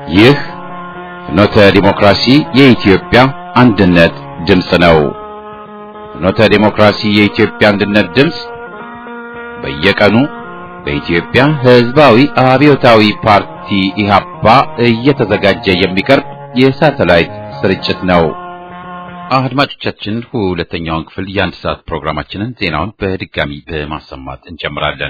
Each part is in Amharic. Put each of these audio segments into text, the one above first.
ይህ ፍኖተ ዲሞክራሲ የኢትዮጵያ አንድነት ድምፅ ነው። ፍኖተ ዲሞክራሲ የኢትዮጵያ አንድነት ድምፅ በየቀኑ በኢትዮጵያ ሕዝባዊ አብዮታዊ ፓርቲ ኢህአፓ እየተዘጋጀ የሚቀርብ የሳተላይት ስርጭት ነው። አድማጮቻችን ሁለተኛውን ክፍል የአንድ ሰዓት ፕሮግራማችንን ዜናውን በድጋሚ በማሰማት እንጀምራለን።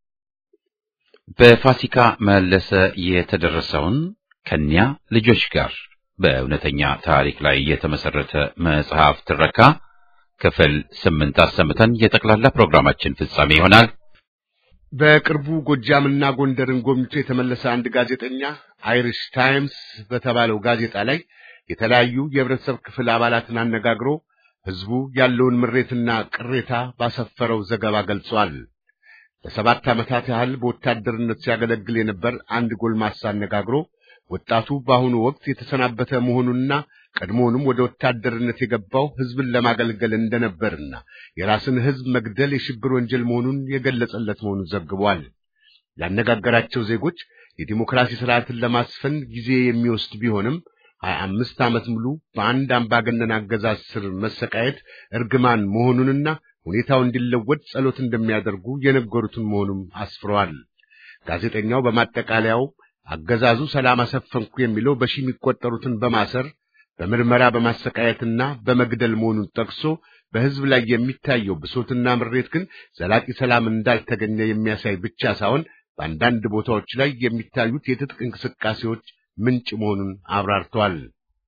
በፋሲካ መለሰ የተደረሰውን ከኒያ ልጆች ጋር በእውነተኛ ታሪክ ላይ የተመሰረተ መጽሐፍ ትረካ ክፍል ስምንት አሰምተን የጠቅላላ ፕሮግራማችን ፍጻሜ ይሆናል። በቅርቡ ጎጃምና ጎንደርን ጎብኝቶ የተመለሰ አንድ ጋዜጠኛ አይሪሽ ታይምስ በተባለው ጋዜጣ ላይ የተለያዩ የህብረተሰብ ክፍል አባላትን አነጋግሮ ህዝቡ ያለውን ምሬትና ቅሬታ ባሰፈረው ዘገባ ገልጿል። ለሰባት ዓመታት ያህል በወታደርነት ሲያገለግል የነበር አንድ ጎልማሳ አነጋግሮ ወጣቱ በአሁኑ ወቅት የተሰናበተ መሆኑንና ቀድሞውንም ወደ ወታደርነት የገባው ህዝብን ለማገልገል እንደነበርና የራስን ህዝብ መግደል የሽብር ወንጀል መሆኑን የገለጸለት መሆኑን ዘግቧል። ያነጋገራቸው ዜጎች የዲሞክራሲ ስርዓትን ለማስፈን ጊዜ የሚወስድ ቢሆንም ሀያ አምስት ዓመት ሙሉ በአንድ አምባገነን አገዛዝ ስር መሰቃየት እርግማን መሆኑንና ሁኔታው እንዲለወጥ ጸሎት እንደሚያደርጉ የነገሩትን መሆኑም አስፍረዋል። ጋዜጠኛው በማጠቃለያው አገዛዙ ሰላም አሰፈንኩ የሚለው በሺ የሚቆጠሩትን በማሰር በምርመራ በማሰቃየትና በመግደል መሆኑን ጠቅሶ በህዝብ ላይ የሚታየው ብሶትና ምሬት ግን ዘላቂ ሰላም እንዳልተገኘ የሚያሳይ ብቻ ሳይሆን በአንዳንድ ቦታዎች ላይ የሚታዩት የትጥቅ እንቅስቃሴዎች ምንጭ መሆኑን አብራርተዋል።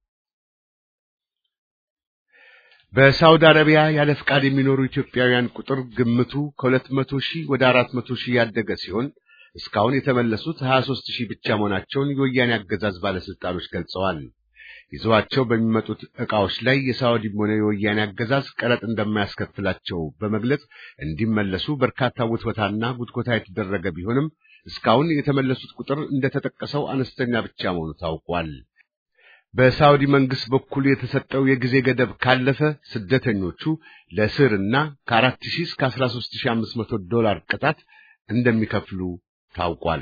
በሳውዲ አረቢያ ያለ ፍቃድ የሚኖሩ ኢትዮጵያውያን ቁጥር ግምቱ ከሁለት መቶ ሺህ ወደ አራት መቶ ሺህ ያደገ ሲሆን እስካሁን የተመለሱት 23 ሺህ ብቻ መሆናቸውን የወያኔ አገዛዝ ባለስልጣኖች ገልጸዋል። ይዘዋቸው በሚመጡት ዕቃዎች ላይ የሳውዲም ሆነ የወያኔ አገዛዝ ቀረጥ እንደማያስከፍላቸው በመግለጽ እንዲመለሱ በርካታ ውትወታና ጉትኮታ የተደረገ ቢሆንም እስካሁን የተመለሱት ቁጥር እንደተጠቀሰው አነስተኛ ብቻ መሆኑ ታውቋል። በሳውዲ መንግስት በኩል የተሰጠው የጊዜ ገደብ ካለፈ ስደተኞቹ ለእስርና ከአራት ሺህ እስከ አስራ ሦስት ሺህ አምስት መቶ ዶላር ቅጣት እንደሚከፍሉ ታውቋል።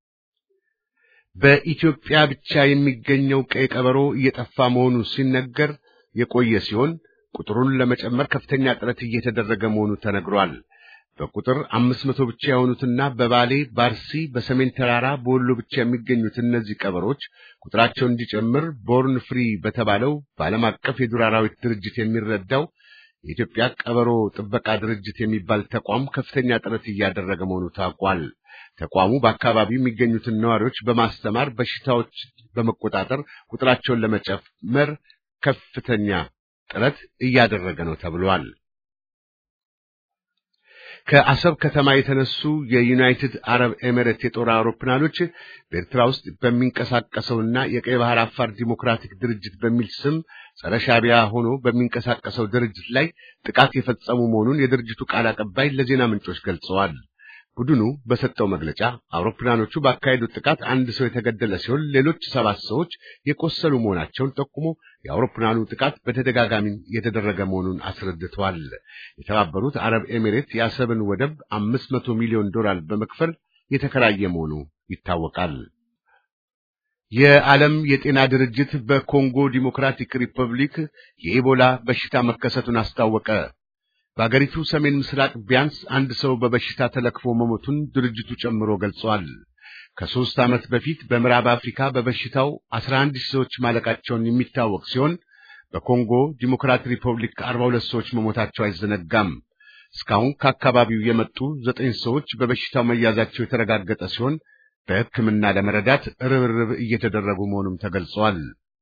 በኢትዮጵያ ብቻ የሚገኘው ቀይ ቀበሮ እየጠፋ መሆኑ ሲነገር የቆየ ሲሆን ቁጥሩን ለመጨመር ከፍተኛ ጥረት እየተደረገ መሆኑ ተነግሯል። በቁጥር አምስት መቶ ብቻ የሆኑትና በባሌ፣ ባርሲ፣ በሰሜን ተራራ፣ በወሎ ብቻ የሚገኙት እነዚህ ቀበሮች ቁጥራቸው እንዲጨምር ቦርን ፍሪ በተባለው በዓለም አቀፍ የዱር አራዊት ድርጅት የሚረዳው የኢትዮጵያ ቀበሮ ጥበቃ ድርጅት የሚባል ተቋም ከፍተኛ ጥረት እያደረገ መሆኑ ታውቋል። ተቋሙ በአካባቢው የሚገኙትን ነዋሪዎች በማስተማር በሽታዎች በመቆጣጠር ቁጥራቸውን ለመጨመር ከፍተኛ ጥረት እያደረገ ነው ተብሏል። ከአሰብ ከተማ የተነሱ የዩናይትድ አረብ ኤሚሬት የጦር አውሮፕላኖች በኤርትራ ውስጥ በሚንቀሳቀሰውና የቀይ ባህር አፋር ዲሞክራቲክ ድርጅት በሚል ስም ጸረ ሻዕቢያ ሆኖ በሚንቀሳቀሰው ድርጅት ላይ ጥቃት የፈጸሙ መሆኑን የድርጅቱ ቃል አቀባይ ለዜና ምንጮች ገልጸዋል። ቡድኑ በሰጠው መግለጫ አውሮፕላኖቹ ባካሄዱት ጥቃት አንድ ሰው የተገደለ ሲሆን ሌሎች ሰባት ሰዎች የቆሰሉ መሆናቸውን ጠቁሞ የአውሮፕላኑ ጥቃት በተደጋጋሚ የተደረገ መሆኑን አስረድተዋል። የተባበሩት አረብ ኤሚሬት የአሰብን ወደብ አምስት መቶ ሚሊዮን ዶላር በመክፈል የተከራየ መሆኑ ይታወቃል። የዓለም የጤና ድርጅት በኮንጎ ዲሞክራቲክ ሪፐብሊክ የኢቦላ በሽታ መከሰቱን አስታወቀ። በአገሪቱ ሰሜን ምስራቅ ቢያንስ አንድ ሰው በበሽታ ተለክፎ መሞቱን ድርጅቱ ጨምሮ ገልጿል። ከሦስት ዓመት በፊት በምዕራብ አፍሪካ በበሽታው 11 ሺህ ሰዎች ማለቃቸውን የሚታወቅ ሲሆን በኮንጎ ዲሞክራቲክ ሪፐብሊክ 42 ሰዎች መሞታቸው አይዘነጋም። እስካሁን ከአካባቢው የመጡ ዘጠኝ ሰዎች በበሽታው መያዛቸው የተረጋገጠ ሲሆን በሕክምና ለመረዳት ርብርብ እየተደረጉ መሆኑም ተገልጿል።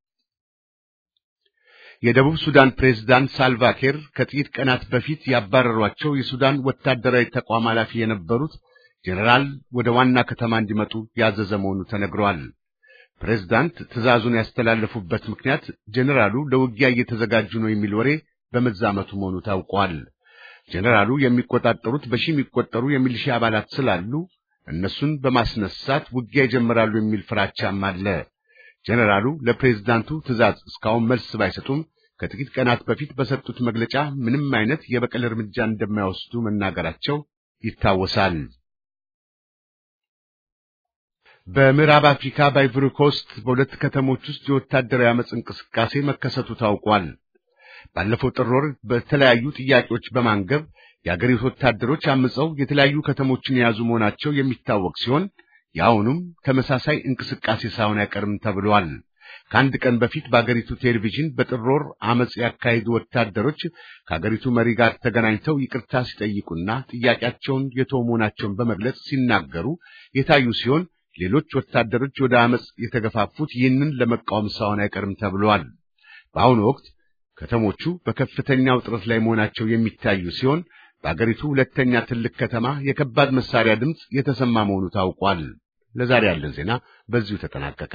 የደቡብ ሱዳን ፕሬዝዳንት ሳልቫኪር ከጥቂት ቀናት በፊት ያባረሯቸው የሱዳን ወታደራዊ ተቋም ኃላፊ የነበሩት ጄኔራል ወደ ዋና ከተማ እንዲመጡ ያዘዘ መሆኑ ተነግሯል። ፕሬዝዳንት ትዕዛዙን ያስተላለፉበት ምክንያት ጄኔራሉ ለውጊያ እየተዘጋጁ ነው የሚል ወሬ በመዛመቱ መሆኑ ታውቋል። ጄኔራሉ የሚቆጣጠሩት በሺ የሚቆጠሩ የሚሊሻ አባላት ስላሉ እነሱን በማስነሳት ውጊያ ይጀምራሉ የሚል ፍራቻም አለ። ጄኔራሉ ለፕሬዝዳንቱ ትዕዛዝ እስካሁን መልስ ባይሰጡም ከጥቂት ቀናት በፊት በሰጡት መግለጫ ምንም አይነት የበቀል እርምጃ እንደማይወስዱ መናገራቸው ይታወሳል። በምዕራብ አፍሪካ በአይቮሪ ኮስት በሁለት ከተሞች ውስጥ የወታደራዊ አመፅ እንቅስቃሴ መከሰቱ ታውቋል። ባለፈው ጥር ወር በተለያዩ ጥያቄዎች በማንገብ የአገሪቱ ወታደሮች አምፀው የተለያዩ ከተሞችን የያዙ መሆናቸው የሚታወቅ ሲሆን የአሁኑም ተመሳሳይ እንቅስቃሴ ሳይሆን አይቀርም ተብሏል። ከአንድ ቀን በፊት በአገሪቱ ቴሌቪዥን በጥር ወር አመፅ ያካሄዱ ወታደሮች ከአገሪቱ መሪ ጋር ተገናኝተው ይቅርታ ሲጠይቁና ጥያቄያቸውን የተው መሆናቸውን በመግለጽ ሲናገሩ የታዩ ሲሆን ሌሎች ወታደሮች ወደ አመፅ የተገፋፉት ይህንን ለመቃወም ሳይሆን አይቀርም ተብሏል። በአሁኑ ወቅት ከተሞቹ በከፍተኛ ውጥረት ላይ መሆናቸው የሚታዩ ሲሆን በአገሪቱ ሁለተኛ ትልቅ ከተማ የከባድ መሳሪያ ድምፅ የተሰማ መሆኑ ታውቋል። ለዛሬ ያለን ዜና በዚሁ ተጠናቀቀ።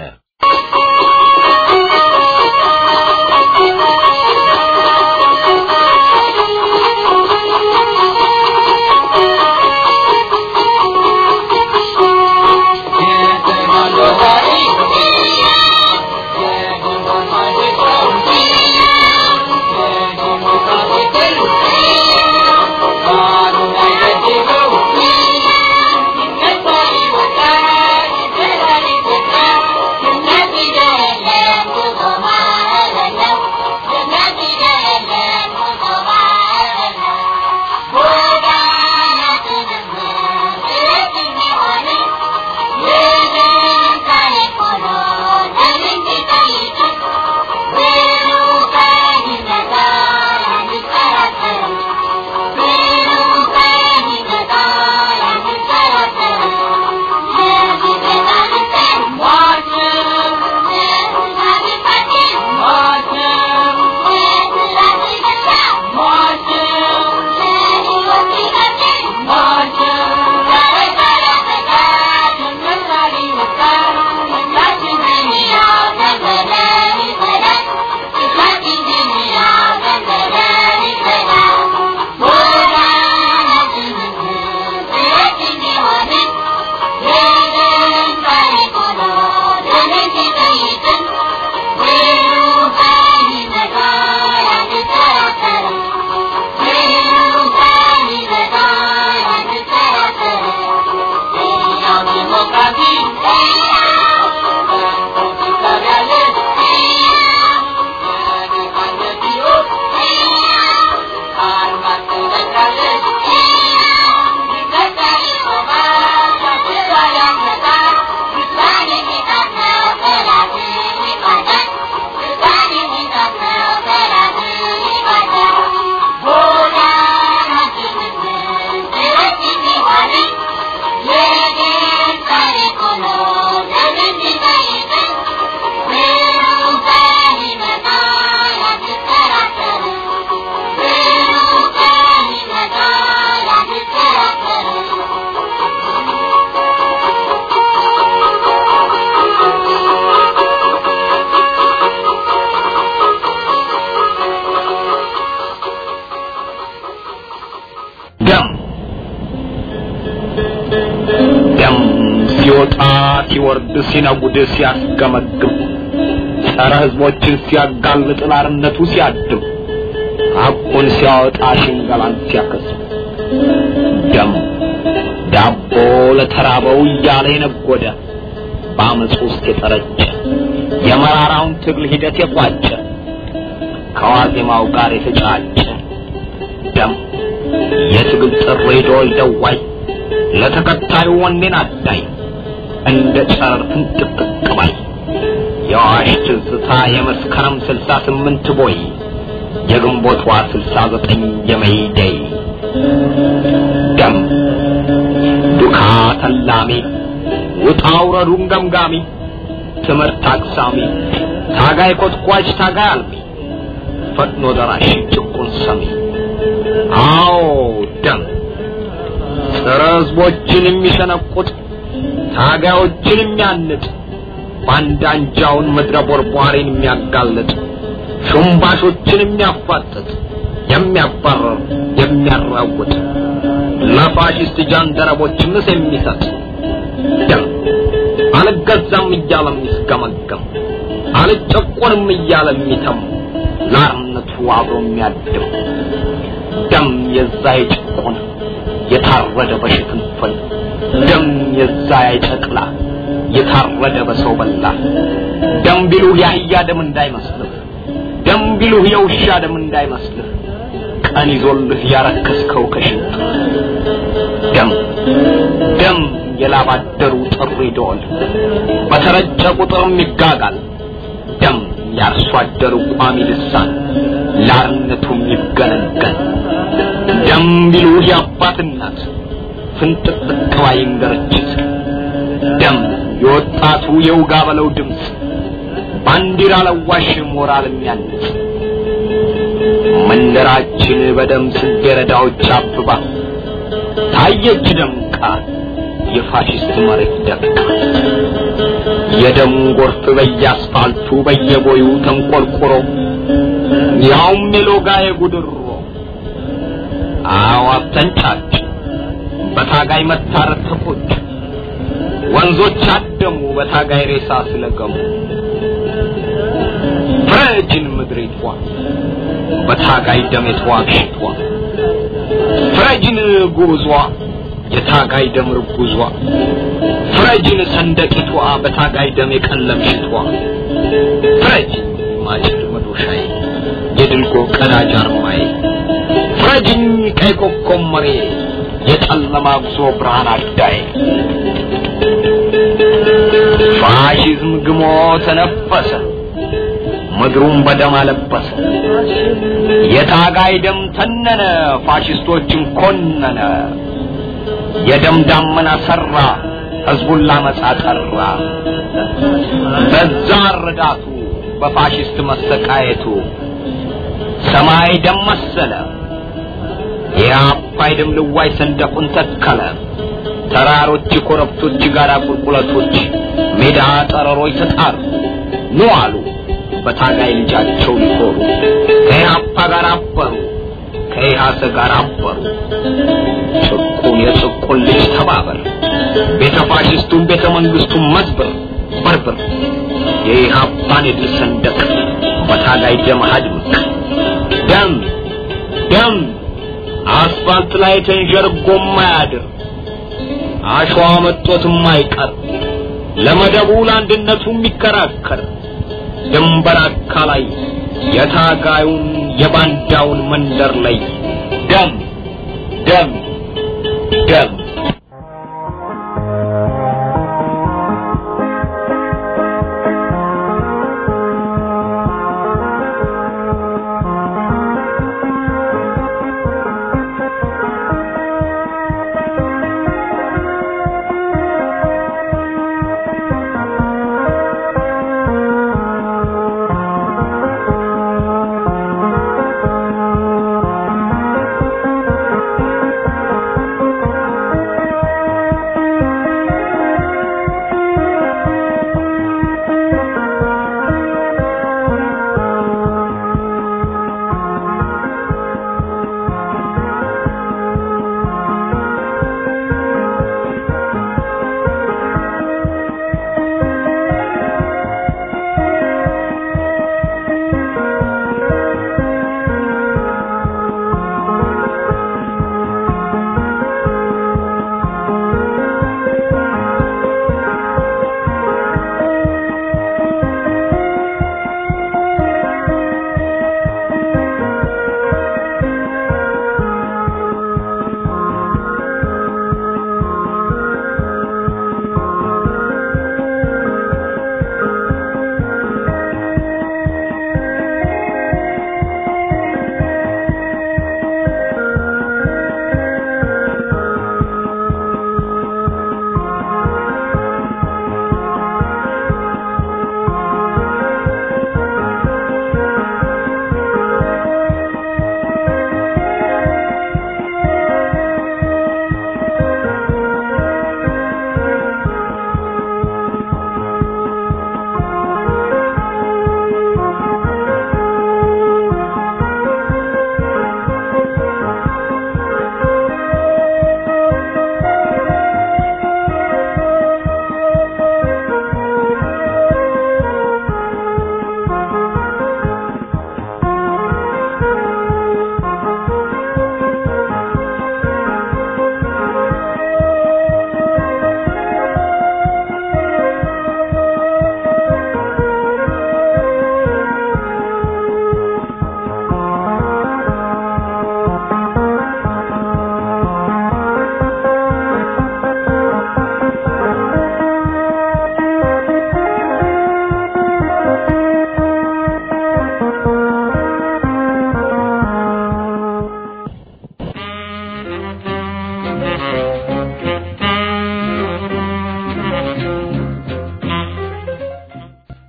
ደም ደም ሲወጣ ሲወርድ ሲነጉድ ሲያስገመግም ጸረ ሕዝቦችን ሲያጋልጥ ላርነቱ ሲያድም ሐቁን ሲያወጣ ሽንገላን ሲያከስም ደም ዳቦ ለተራበው እያለ የነጎደ በአመፅ ውስጥ የጠረጨ የመራራውን ትግል ሂደት የቋጨ ከዋዜማው ጋር የተጫጨ ደም የትግል ጥሪ ዶል ደዋይ ለተከታዩ ወኔን አዳይ እንደ ጨረር ፍንጥቅጥቅ ባይ የአዋሽ ትዝታ የመስከረም ስልሳ ስምንት ቦይ የግንቦቷ ስልሳ ዘጠኝ የመይደይ ደም ዱካ ተላሚ ውጣ ውረዱን ገምጋሚ ትምህርት አቅሳሚ ታጋይ ኮትኳች ታጋይ አልሚ ፈጥኖ ደራሽ ጭቁን ሰሚ አዎ ደም ጸረ ሕዝቦችን የሚሸነቁጥ ታጋዮችን የሚያንጥ ባንዳ አንጃውን ምድረ ቦርቧሪን የሚያጋልጥ ሹምባሾችን የሚያፋጥጥ የሚያባረር የሚያራውጥ ለፋሽስት ጃንደረቦች ምስ የሚሰጥ ደም አልገዛም እያለ የሚስገመገም አልጨቆንም እያለ የሚተም ላርነቱ አብሮ የሚያድም ደም የዛ የጭቁን የታረደ በሽፍንፍን ደም የዛ የጨቅላ የታረደ በሰው በላ ደም ቢሉህ የአህያ ደም እንዳይመስልህ ደም ቢሉህ የውሻ ደም እንዳይመስልህ ቀን ይዞልህ ያረከስከው ከሽንት ደም ደም የላባደሩ ጥሪ ደወል በተረጨ ቁጥርም ይጋጋል ደም ያርሶ አደሩ ቋሚ ልሳን ላርነቱም ይገነገን ደም ቢሉህ የአባት እናት ፍንጥቅጥቅ ባይ እንገርችት ደም የወጣቱ የውጋ በለው ድምፅ ባንዲራ ለዋሽ ሞራል የሚያንጽ መንደራችን በደም ጽጌረዳዎች አብባ ታየች ደምቃ የፋሽስት መሬት ደምቃ የደም ጎርፍ በየአስፋልቱ በየቦዩ ተንቆርቁሮ ያውም የሎጋ የጉድሮ አዋፍ ተንጫጭ በታጋይ መታረድ ተቆጭ ወንዞች አደሙ በታጋይ ሬሳ ስለገሙ ፍረጅን ምድሪቷ በታጋይ ደም የተዋግሽቷ ፍረጅን ጉዟ የታጋይ ደም ርጉዟ ፍረጅን ሰንደቂቷ በታጋይ ደም የቀለምሽቷ ፍረጅ ማጭድ መዶሻዬ የድልጎ ቀዳጅ አርማዬ ፍረጅኝ ቀይ ኮከብ መሬ የጨለማ ጉዞ ብርሃን አዳዬ ፋሽዝም ግሞ ተነፈሰ ምድሩን በደም አለበሰ የታጋይ ደም ተነነ ፋሽስቶችን ኮነነ የደም ዳመና ሰራ ህዝቡን ላመጻ ጠራ በዛ ረዳቱ በፋሽስት መሰቃየቱ ሰማይ ደም መሰለ የአባይ ደም ልዋይ ሰንደቁን ተከለ ተራሮች ኮረብቶች ጋራ ቁልቁለቶች ሜዳ ጠረሮች ተጣሩ ኑ አሉ በታጋይ ልጃቸው ሊኮሩ ከኢህአፓ ጋር አበሩ ከኢህአሰ ጋር አበሩ ጭቁን የጭቁን ልጅ ተባበር ቤተ ፋሽስቱን ቤተ መንግስቱን መዝብር በርብር የኢህአፓን የድል ሰንደቅ በታጋይ ደም አድምቅ ደም ደም አስፋልት ላይ ተንዠርጎ ማያድር አሸዋ መጦት የማይቀር ለመደቡ ለአንድነቱ የሚከራከር ድንበር አካላይ የታጋዩን የባንዳውን መንደር ላይ ደም ደም ደም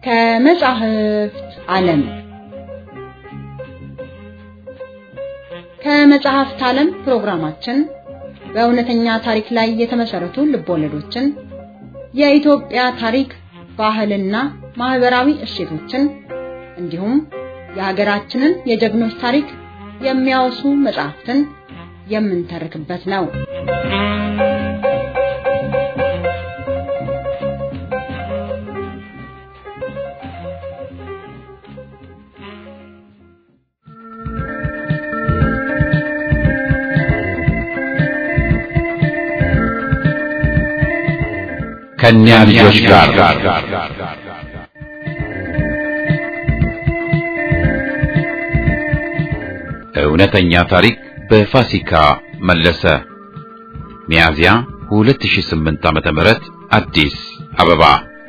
ከመጻሕፍት ዓለም ከመጽሐፍት ዓለም ፕሮግራማችን በእውነተኛ ታሪክ ላይ የተመሰረቱ ልቦለዶችን፣ የኢትዮጵያ ታሪክ፣ ባህልና ማህበራዊ እሴቶችን እንዲሁም የሀገራችንን የጀግኖች ታሪክ የሚያወሱ መጽሐፍትን የምንተርክበት ነው። ከእኛ ልጆች ጋር እውነተኛ ታሪክ በፋሲካ መለሰ። ሚያዚያ 2008 ዓመተ ምህረት አዲስ አበባ።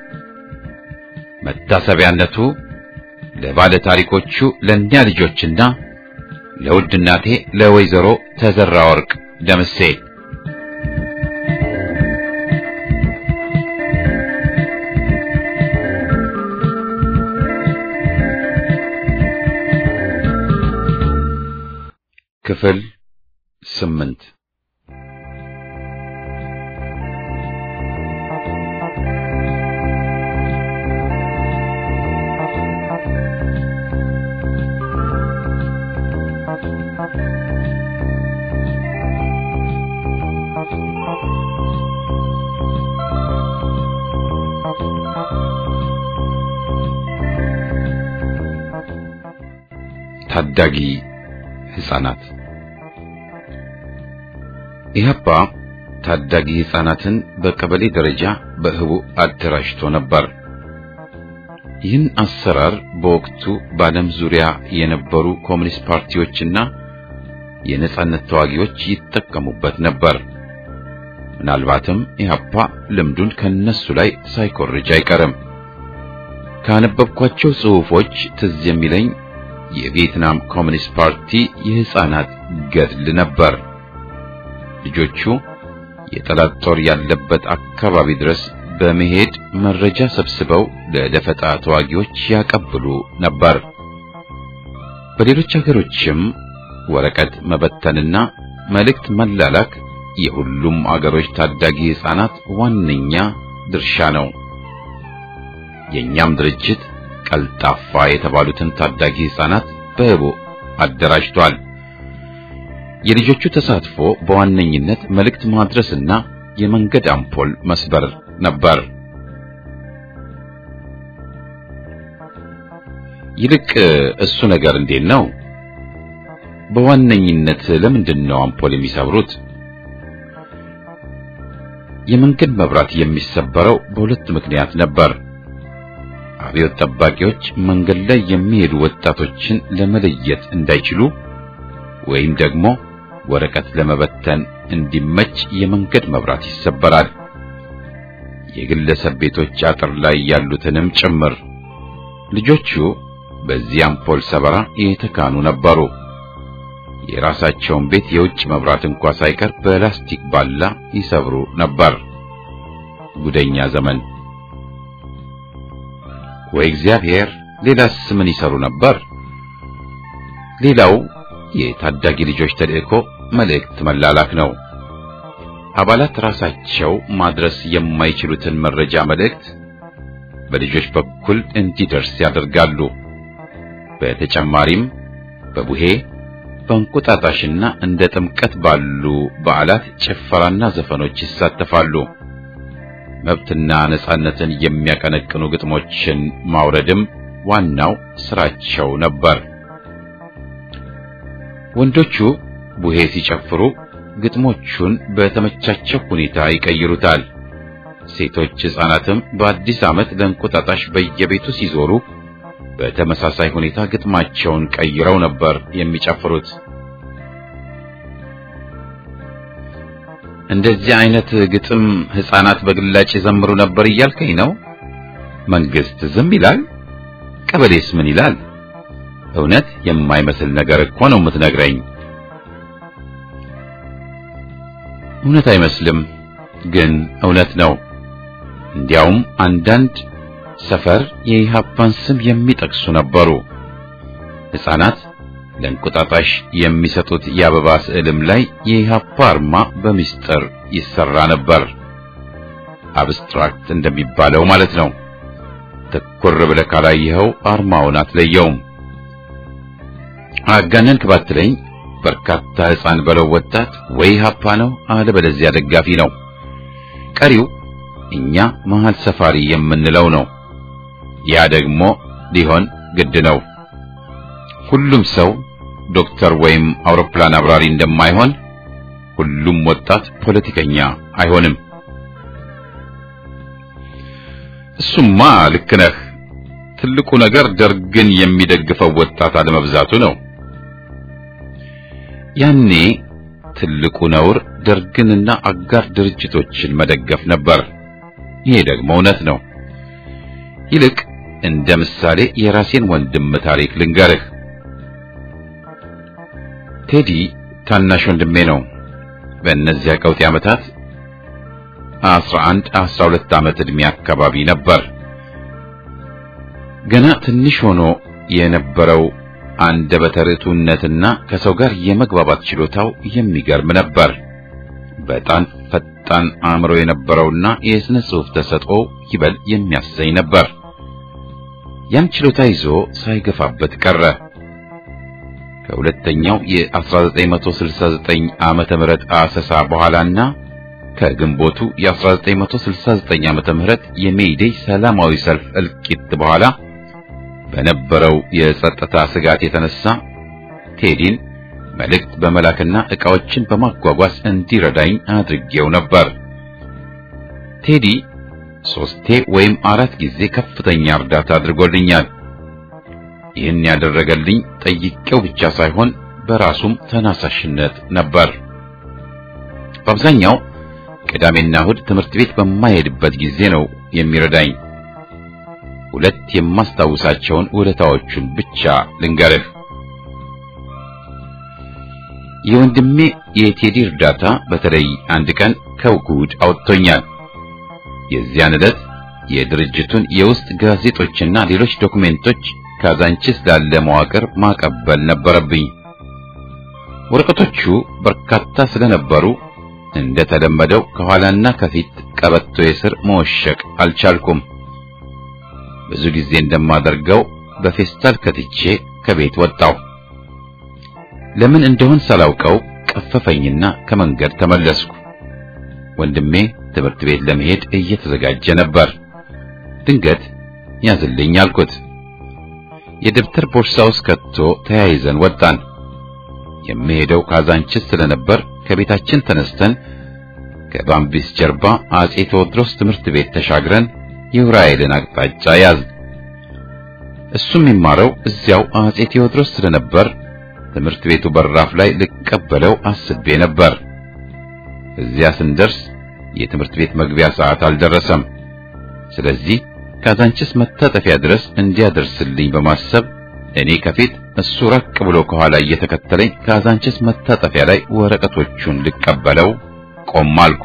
መታሰቢያነቱ ለባለ ታሪኮቹ ለእኛ ልጆችና ለውድ እናቴ ለወይዘሮ ተዘራ ወርቅ ደምሴ ክፍል ስምንት ታዳጊ ሕፃናት ኢህአፓ ታዳጊ ሕፃናትን በቀበሌ ደረጃ በህቡ አደራጅቶ ነበር። ይህን አሰራር በወቅቱ በዓለም ዙሪያ የነበሩ ኮሚኒስት ፓርቲዎችና የነጻነት ተዋጊዎች ይጠቀሙበት ነበር። ምናልባትም ኢህአፓ ልምዱን ከነሱ ላይ ሳይኮርጅ አይቀርም። ካነበብኳቸው ጽሑፎች ትዝ የሚለኝ የቪየትናም ኮሚኒስት ፓርቲ የሕፃናት ገድል ነበር። ልጆቹ የጠላት ጦር ያለበት አካባቢ ድረስ በመሄድ መረጃ ሰብስበው ለደፈጣ ተዋጊዎች ያቀብሉ ነበር። በሌሎች ሀገሮችም ወረቀት መበተንና መልእክት መላላክ የሁሉም አገሮች ታዳጊ ሕፃናት ዋነኛ ድርሻ ነው። የኛም ድርጅት ቀልጣፋ የተባሉትን ታዳጊ ሕፃናት በህቡ አደራጅቷል። የልጆቹ ተሳትፎ በዋነኝነት መልእክት ማድረስና የመንገድ አምፖል መስበር ነበር። ይልቅ እሱ ነገር እንዴት ነው? በዋነኝነት ለምንድን ነው አምፖል የሚሰብሩት? የመንገድ መብራት የሚሰበረው በሁለት ምክንያት ነበር። አብዮት ጠባቂዎች መንገድ ላይ የሚሄዱ ወጣቶችን ለመለየት እንዳይችሉ ወይም ደግሞ ወረቀት ለመበተን እንዲመች የመንገድ መብራት ይሰበራል። የግለሰብ ቤቶች አጥር ላይ ያሉትንም ጭምር። ልጆቹ በዚህ አምፖል ሰበራ የተካኑ ነበሩ። የራሳቸውን ቤት የውጭ መብራት እንኳ ሳይቀር በላስቲክ ባላ ይሰብሩ ነበር። ጉደኛ ዘመን። ወይ እግዚአብሔር! ሌላስ ምን ይሰሩ ነበር? ሌላው የታዳጊ ልጆች ተልእኮ መልእክት መላላክ ነው። አባላት ራሳቸው ማድረስ የማይችሉትን መረጃ መልእክት በልጆች በኩል እንዲደርስ ያደርጋሉ። በተጨማሪም በቡሄ በእንቁጣጣሽና እንደ ጥምቀት ባሉ በዓላት ጭፈራና ዘፈኖች ይሳተፋሉ። መብትና ነጻነትን የሚያቀነቅኑ ግጥሞችን ማውረድም ዋናው ስራቸው ነበር። ወንዶቹ ቡሄ ሲጨፍሩ ግጥሞቹን በተመቻቸው ሁኔታ ይቀይሩታል። ሴቶች ሕፃናትም በአዲስ ዓመት ለእንቁጣጣሽ በየቤቱ ሲዞሩ በተመሳሳይ ሁኔታ ግጥማቸውን ቀይረው ነበር የሚጨፍሩት። እንደዚህ አይነት ግጥም ሕፃናት በግላጭ ይዘምሩ ነበር እያልከኝ ነው? መንግስት ዝም ይላል? ቀበሌስ ምን ይላል? እውነት የማይመስል ነገር እኮ ነው የምትነግረኝ። እውነት አይመስልም፣ ግን እውነት ነው። እንዲያውም አንዳንድ ሰፈር የኢህአፓን ስም የሚጠቅሱ ነበሩ። ሕፃናት ለእንቁጣጣሽ የሚሰጡት የአበባ ስዕልም ላይ የኢህአፓ አርማ በሚስጥር ይሰራ ነበር። አብስትራክት እንደሚባለው ማለት ነው። ትኩር ብለህ ካላየኸው አርማውን አትለየውም። አጋነንክ ባትለኝ በርካታ ሕፃን በለው ወጣት ወይ ኢህአፓ ነው አለበለዚያ ደጋፊ ነው። ቀሪው እኛ መሃል ሰፋሪ የምንለው ነው። ያ ደግሞ ሊሆን ግድ ነው። ሁሉም ሰው ዶክተር ወይም አውሮፕላን አብራሪ እንደማይሆን ሁሉም ወጣት ፖለቲከኛ አይሆንም። እሱማ ልክ ነህ። ትልቁ ነገር ደርግን የሚደግፈው ወጣት አለመብዛቱ ነው። ያኔ ትልቁ ነውር ደርግንና አጋር ድርጅቶችን መደገፍ ነበር። ይሄ ደግሞ እውነት ነው። ይልቅ እንደ ምሳሌ የራሴን ወንድም ታሪክ ልንገርህ። ቴዲ ታናሽ ወንድሜ ነው። በእነዚያ ቀውጢ ዓመታት አስራ አንድ አስራ ሁለት ዓመት ዕድሜ አካባቢ ነበር። ገና ትንሽ ሆኖ የነበረው አንደበተ ርቱዕነትና ከሰው ጋር የመግባባት ችሎታው የሚገርም ነበር። በጣም ፈጣን አእምሮ የነበረውና የሥነ ጽሑፍ ተሰጥኦ ይበል የሚያሰኝ ነበር። ያን ችሎታ ይዞ ሳይገፋበት ቀረ። ከሁለተኛው የ1969 ዓመተ ምህረት አሰሳ በኋላና ከግንቦቱ የ1969 ዓመተ ምህረት የሜይዴይ ሰላማዊ ሰልፍ እልቂት በኋላ በነበረው የጸጥታ ስጋት የተነሳ ቴዲን መልእክት በመላክና ዕቃዎችን በማጓጓዝ እንዲረዳኝ አድርጌው ነበር። ቴዲ ሶስቴ ወይም አራት ጊዜ ከፍተኛ እርዳታ አድርጎልኛል። ይህን ያደረገልኝ ጠይቄው ብቻ ሳይሆን በራሱም ተናሳሽነት ነበር። በአብዛኛው ቅዳሜና እሁድ ትምህርት ቤት በማይሄድበት ጊዜ ነው የሚረዳኝ። ሁለት የማስታውሳቸውን ውለታዎቹን ብቻ ልንገርህ። የወንድሜ የቴዲ እርዳታ በተለይ አንድ ቀን ከውጉድ አውጥቶኛል። የዚያን ዕለት የድርጅቱን የውስጥ ጋዜጦችና ሌሎች ዶክሜንቶች ካዛንቺስ ላለ መዋቅር ማቀበል ነበረብኝ። ወረቀቶቹ በርካታ ስለነበሩ እንደተለመደው ከኋላና ከፊት ቀበቶ የስር መወሸቅ አልቻልኩም። ብዙ ጊዜ እንደማደርገው በፌስታል ከትቼ ከቤት ወጣሁ። ለምን እንደሆን ሳላውቀው ቀፈፈኝና ከመንገድ ተመለስኩ። ወንድሜ ትምህርት ቤት ለመሄድ እየተዘጋጀ ነበር። ድንገት ያዝልኝ አልኩት። የደብተር ቦርሳ ውስጥ ከቶ ተያይዘን ወጣን። የምሄደው ካዛንችስ ስለነበር ከቤታችን ተነስተን ከባምቢስ ጀርባ አጼ ቴዎድሮስ ትምህርት ቤት ተሻግረን የዑራኤልን አቅጣጫ ያዝ። እሱ የሚማረው እዚያው አጼ ቴዎድሮስ ስለነበር ትምህርት ቤቱ በራፍ ላይ ልቀበለው አስቤ ነበር። እዚያ ስንደርስ የትምህርት ቤት መግቢያ ሰዓት አልደረሰም። ስለዚህ ካዛንችስ መታጠፊያ ድረስ እንዲያደርስልኝ በማሰብ እኔ ከፊት እሱ ራቅ ብሎ ከኋላ እየተከተለኝ ካዛንችስ መታጠፊያ ላይ ወረቀቶቹን ልቀበለው ቆም አልኩ።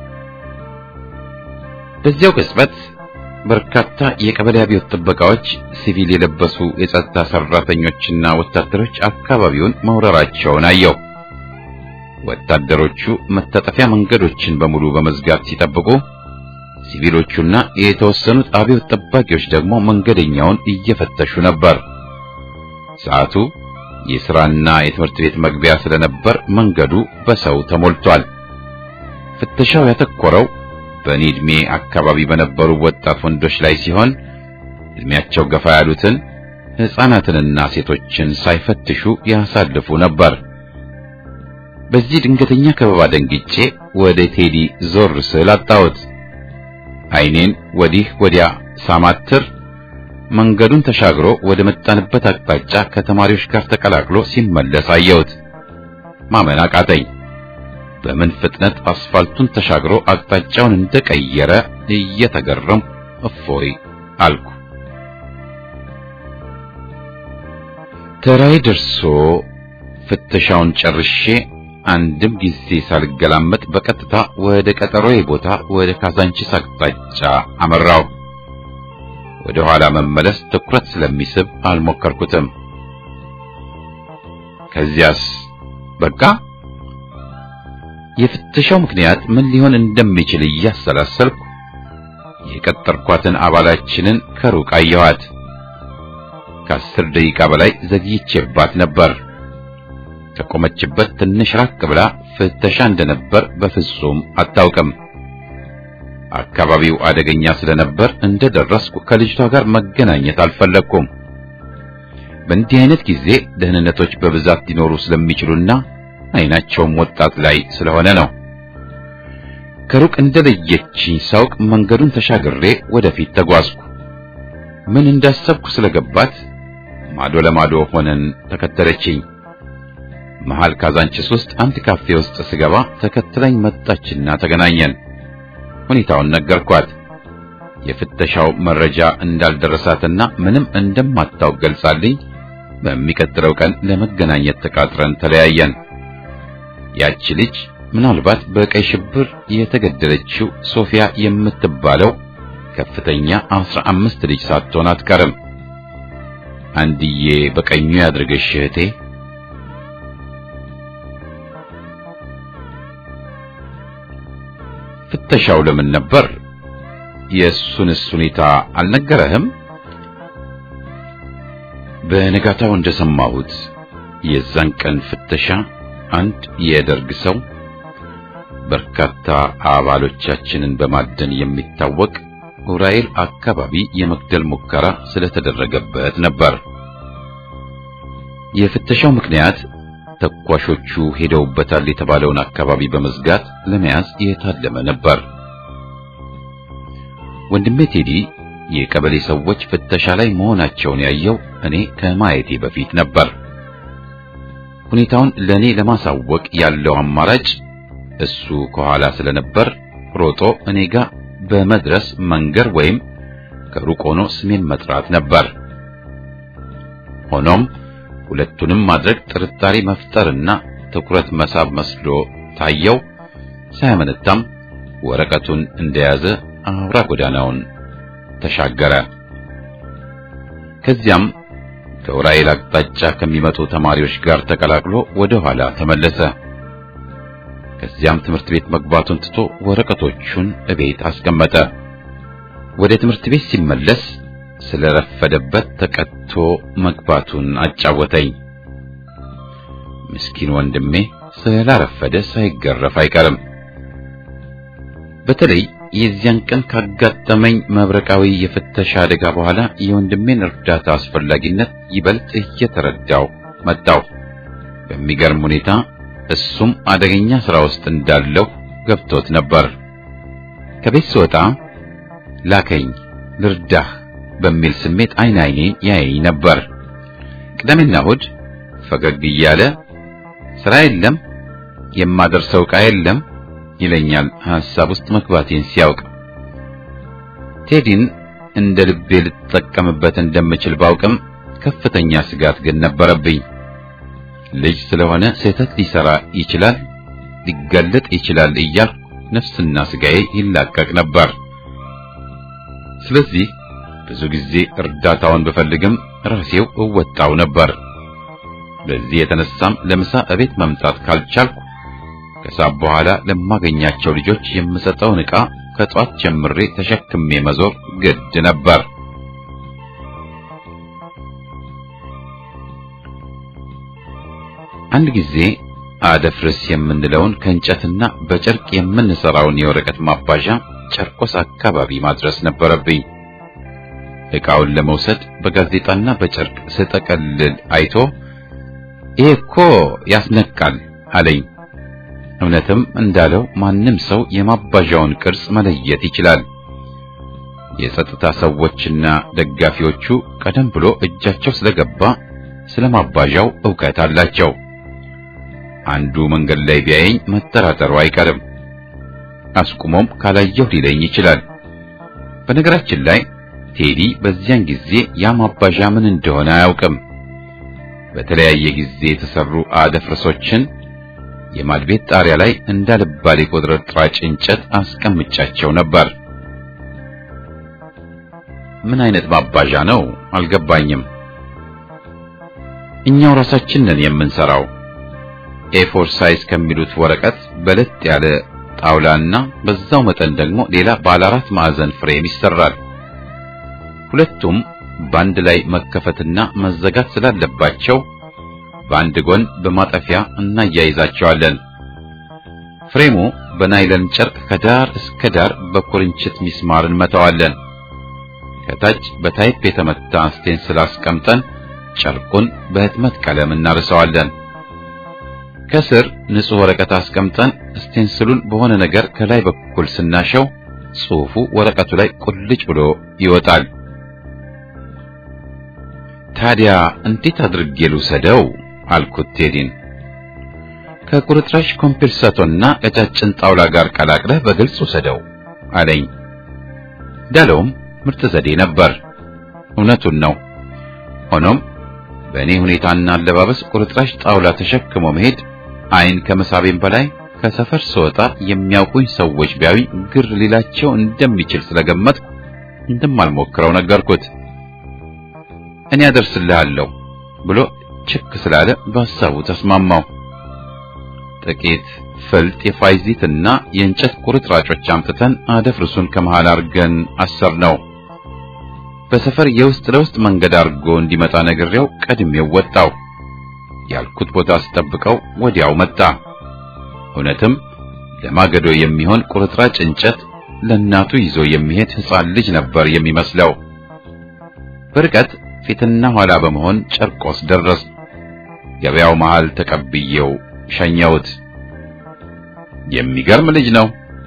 በዚያው ቅጽበት በርካታ የቀበሌ አብዮት ጥበቃዎች፣ ሲቪል የለበሱ የጸጥታ ሰራተኞችና ወታደሮች አካባቢውን መውረራቸውን አየሁ። ወታደሮቹ መታጠፊያ መንገዶችን በሙሉ በመዝጋት ሲጠብቁ፣ ሲቪሎቹና የተወሰኑት አብዮት ጠባቂዎች ደግሞ መንገደኛውን እየፈተሹ ነበር። ሰዓቱ የሥራና የትምህርት ቤት መግቢያ ስለነበር መንገዱ በሰው ተሞልቷል። ፍተሻው ያተኮረው በእኔ ዕድሜ አካባቢ በነበሩ ወጣት ወንዶች ላይ ሲሆን ዕድሜያቸው ገፋ ያሉትን ሕፃናትንና ሴቶችን ሳይፈትሹ ያሳልፉ ነበር። በዚህ ድንገተኛ ከበባ ደንግጬ ወደ ቴዲ ዞር ስል አጣሁት። ዓይኔን ወዲህ ወዲያ ሳማትር መንገዱን ተሻግሮ ወደ መጣንበት አቅጣጫ ከተማሪዎች ጋር ተቀላቅሎ ሲመለስ አየሁት። ማመን አቃተኝ። በምን ፍጥነት አስፋልቱን ተሻግሮ አቅጣጫውን እንደቀየረ እየተገረም እፎይ አልኩ። ተራዬ ደርሶ ፍተሻውን ጨርሼ አንድም ጊዜ ሳልገላመጥ በቀጥታ ወደ ቀጠሮዬ ቦታ ወደ ካዛንቺስ አቅጣጫ አመራው። ወደ ኋላ መመለስ ትኩረት ስለሚስብ አልሞከርኩትም። ከዚያስ በቃ የፍተሻው ምክንያት ምን ሊሆን እንደሚችል እያሰላሰልኩ የቀጠርኳትን አባላችንን ከሩቅ አየኋት። ከአስር ደቂቃ በላይ ዘግይቼባት ነበር። ከቆመችበት ትንሽ ራቅ ብላ ፍተሻ እንደነበር በፍጹም አታውቅም። አካባቢው አደገኛ ስለነበር እንደደረስኩ ከልጅቷ ጋር መገናኘት አልፈለግኩም። በእንዲህ አይነት ጊዜ ደህንነቶች በብዛት ሊኖሩ ስለሚችሉና አይናቸውም ወጣት ላይ ስለሆነ ነው። ከሩቅ እንደለየችኝ ሳውቅ መንገዱን ተሻግሬ ወደፊት ተጓዝኩ። ምን እንዳሰብኩ ስለገባት ማዶ ለማዶ ሆነን ተከተለችኝ። መሃል ካዛንችስ ውስጥ አንድ ካፌ ውስጥ ስገባ ተከትላኝ መጣችና ተገናኘን። ሁኔታውን ነገርኳት። የፍተሻው መረጃ እንዳልደረሳትና ምንም እንደማታውቅ ገልጻልኝ በሚቀጥለው ቀን ለመገናኘት ተቃጥረን ተለያየን። ያቺ ልጅ ምናልባት በቀይ ሽብር የተገደለችው ሶፊያ የምትባለው ከፍተኛ አስራ አምስት ልጅ ሳትሆን አትቀርም። አንድዬ በቀኙ ያድርግሽ እህቴ። ፍተሻው ለምን ነበር? የእሱንስ ሁኔታ አልነገረህም? በነጋታው እንደሰማሁት የዛን ቀን ፍተሻ አንድ የደርግ ሰው በርካታ አባሎቻችንን በማደን የሚታወቅ ኡራኤል አካባቢ የመግደል ሙከራ ስለተደረገበት ነበር። የፍተሻው ምክንያት ተኳሾቹ ሄደውበታል የተባለውን አካባቢ በመዝጋት ለመያዝ የታለመ ነበር። ወንድሜ ቴዲ የቀበሌ ሰዎች ፍተሻ ላይ መሆናቸውን ያየው እኔ ከማየቴ በፊት ነበር። ሁኔታውን ለኔ ለማሳወቅ ያለው አማራጭ እሱ ከኋላ ስለነበር ሮጦ እኔ ጋር በመድረስ መንገር ወይም ከሩቅ ሆኖ ስሜን መጥራት ነበር። ሆኖም ሁለቱንም ማድረግ ጥርጣሬ መፍጠርና ትኩረት መሳብ መስሎ ታየው። ሳያመነታም ወረቀቱን እንደያዘ አውራ ጎዳናውን ተሻገረ። ከዚያም ከኡራኤል አቅጣጫ ከሚመጡ ተማሪዎች ጋር ተቀላቅሎ ወደ ኋላ ተመለሰ። ከዚያም ትምህርት ቤት መግባቱን ትቶ ወረቀቶቹን እቤት አስቀመጠ። ወደ ትምህርት ቤት ሲመለስ ስለረፈደበት ተቀጥቶ መግባቱን አጫወተኝ። ምስኪን ወንድሜ ስላረፈደ ሳይገረፍ አይቀርም። በተለይ የዚያን ቀን ካጋጠመኝ መብረቃዊ የፍተሻ አደጋ በኋላ የወንድሜን እርዳታ አስፈላጊነት ይበልጥ እየተረዳው መጣው። በሚገርም ሁኔታ እሱም አደገኛ ሥራ ውስጥ እንዳለው ገብቶት ነበር። ከቤት ስወጣ ላከኝ ልርዳህ በሚል ስሜት አይን አይኔን ያየኝ ነበር። ቅዳሜና እሑድ ፈገግ እያለ ስራ የለም የማደርሰው ዕቃ የለም ይለኛል ሐሳብ ውስጥ መግባቴን ሲያውቅ። ቴዲን እንደ ልቤ ልጠቀምበት እንደምችል ባውቅም ከፍተኛ ስጋት ግን ነበረብኝ። ልጅ ስለሆነ ስህተት ሊሰራ ይችላል፣ ሊገለጥ ይችላል እያልኩ ነፍስና ስጋዬ ይላቀቅ ነበር። ስለዚህ ብዙ ጊዜ እርዳታውን ብፈልግም ራሴው እወጣው ነበር። በዚህ የተነሳም ለምሳ እቤት መምጣት ካልቻልኩ ከሳብ በኋላ ለማገኛቸው ልጆች የምሰጠውን ዕቃ ከጧት ጀምሬ ተሸክሜ መዞር ግድ ነበር። አንድ ጊዜ አደፍርስ የምንለውን ከእንጨትና በጨርቅ የምንሰራውን የወረቀት ማባዣ ጨርቆስ አካባቢ ማድረስ ነበረብኝ። ዕቃውን ለመውሰድ በጋዜጣና በጨርቅ ስጠቀልል አይቶ ይሄ እኮ ያስነቃል አለኝ። እውነትም እንዳለው ማንም ሰው የማባዣውን ቅርጽ መለየት ይችላል። የጸጥታ ሰዎችና ደጋፊዎቹ ቀደም ብሎ እጃቸው ስለገባ ስለ ማባዣው ዕውቀት አላቸው። አንዱ መንገድ ላይ ቢያየኝ መጠራጠሩ አይቀርም። አስቁሞም ካላየሁ ሊለኝ ይችላል። በነገራችን ላይ ቴዲ በዚያን ጊዜ ያ ማባዣ ምን እንደሆነ አያውቅም። በተለያየ ጊዜ የተሰሩ አደፍርሶችን የማድቤት ጣሪያ ላይ እንዳልባሌ ቁጥርጥራጭ እንጨት አስቀምጫቸው ነበር። ምን አይነት ማባዣ ነው? አልገባኝም። እኛው ራሳችን ነን የምንሰራው። ኤፎር ሳይዝ ከሚሉት ወረቀት በለጥ ያለ ጣውላና በዛው መጠን ደግሞ ሌላ ባለ አራት ማዕዘን ፍሬም ይሰራል። ሁለቱም በአንድ ላይ መከፈትና መዘጋት ስላለባቸው በአንድ ጎን በማጠፊያ እናያይዛቸዋለን። ፍሬሙ በናይለን ጨርቅ ከዳር እስከ ዳር በኩርንችት ሚስማር እንመታዋለን። ከታች በታይፕ የተመታ ስቴንስል አስቀምጠን ጨርቁን በህትመት ቀለም እናርሰዋለን። ከስር ንጹህ ወረቀት አስቀምጠን ስቴንስሉን በሆነ ነገር ከላይ በኩል ስናሸው ጽሑፉ ወረቀቱ ላይ ቁልጭ ብሎ ይወጣል። ታዲያ እንዴት አድርጌ ልውሰደው አልኩት ቴዲን። ከቁርጥራሽ ኮምፒርሳቶና ቀጫጭን ጣውላ ጋር ቀላቅለህ በግልጽ ውሰደው አለኝ። ዳለውም ምርጥ ዘዴ ነበር። እውነቱን ነው። ሆኖም በእኔ ሁኔታና አለባበስ ቁርጥራሽ ጣውላ ተሸክሞ መሄድ አይን ከመሳቤም በላይ ከሰፈር ስወጣ የሚያውቁኝ ሰዎች ቢያዩኝ ግር ሊላቸው እንደሚችል ስለገመትኩ እንደማልሞክረው ነገርኩት። እኔ አደርስልሃለሁ ብሎ ችክ ስላለ በሐሳቡ ተስማማው። ጥቂት ፍልጥ የፋይዚትና የእንጨት ቁርጥራጮች አምጥተን አደፍርሱን ከመሃል አርገን አሰር ነው። በሰፈር የውስጥ ለውስጥ መንገድ አድርጎ እንዲመጣ ነግሬው ቀድሜው ወጣው። ያልኩት ቦታ ስጠብቀው ወዲያው መጣ። እውነትም ለማገዶ የሚሆን ቁርጥራጭ እንጨት ለእናቱ ይዞ የሚሄድ ሕፃን ልጅ ነበር የሚመስለው። በርቀት ፊትና ኋላ በመሆን ጨርቆስ ደረስ። ገበያው መሃል ተቀብዬው ሸኘሁት። የሚገርም ልጅ ነው።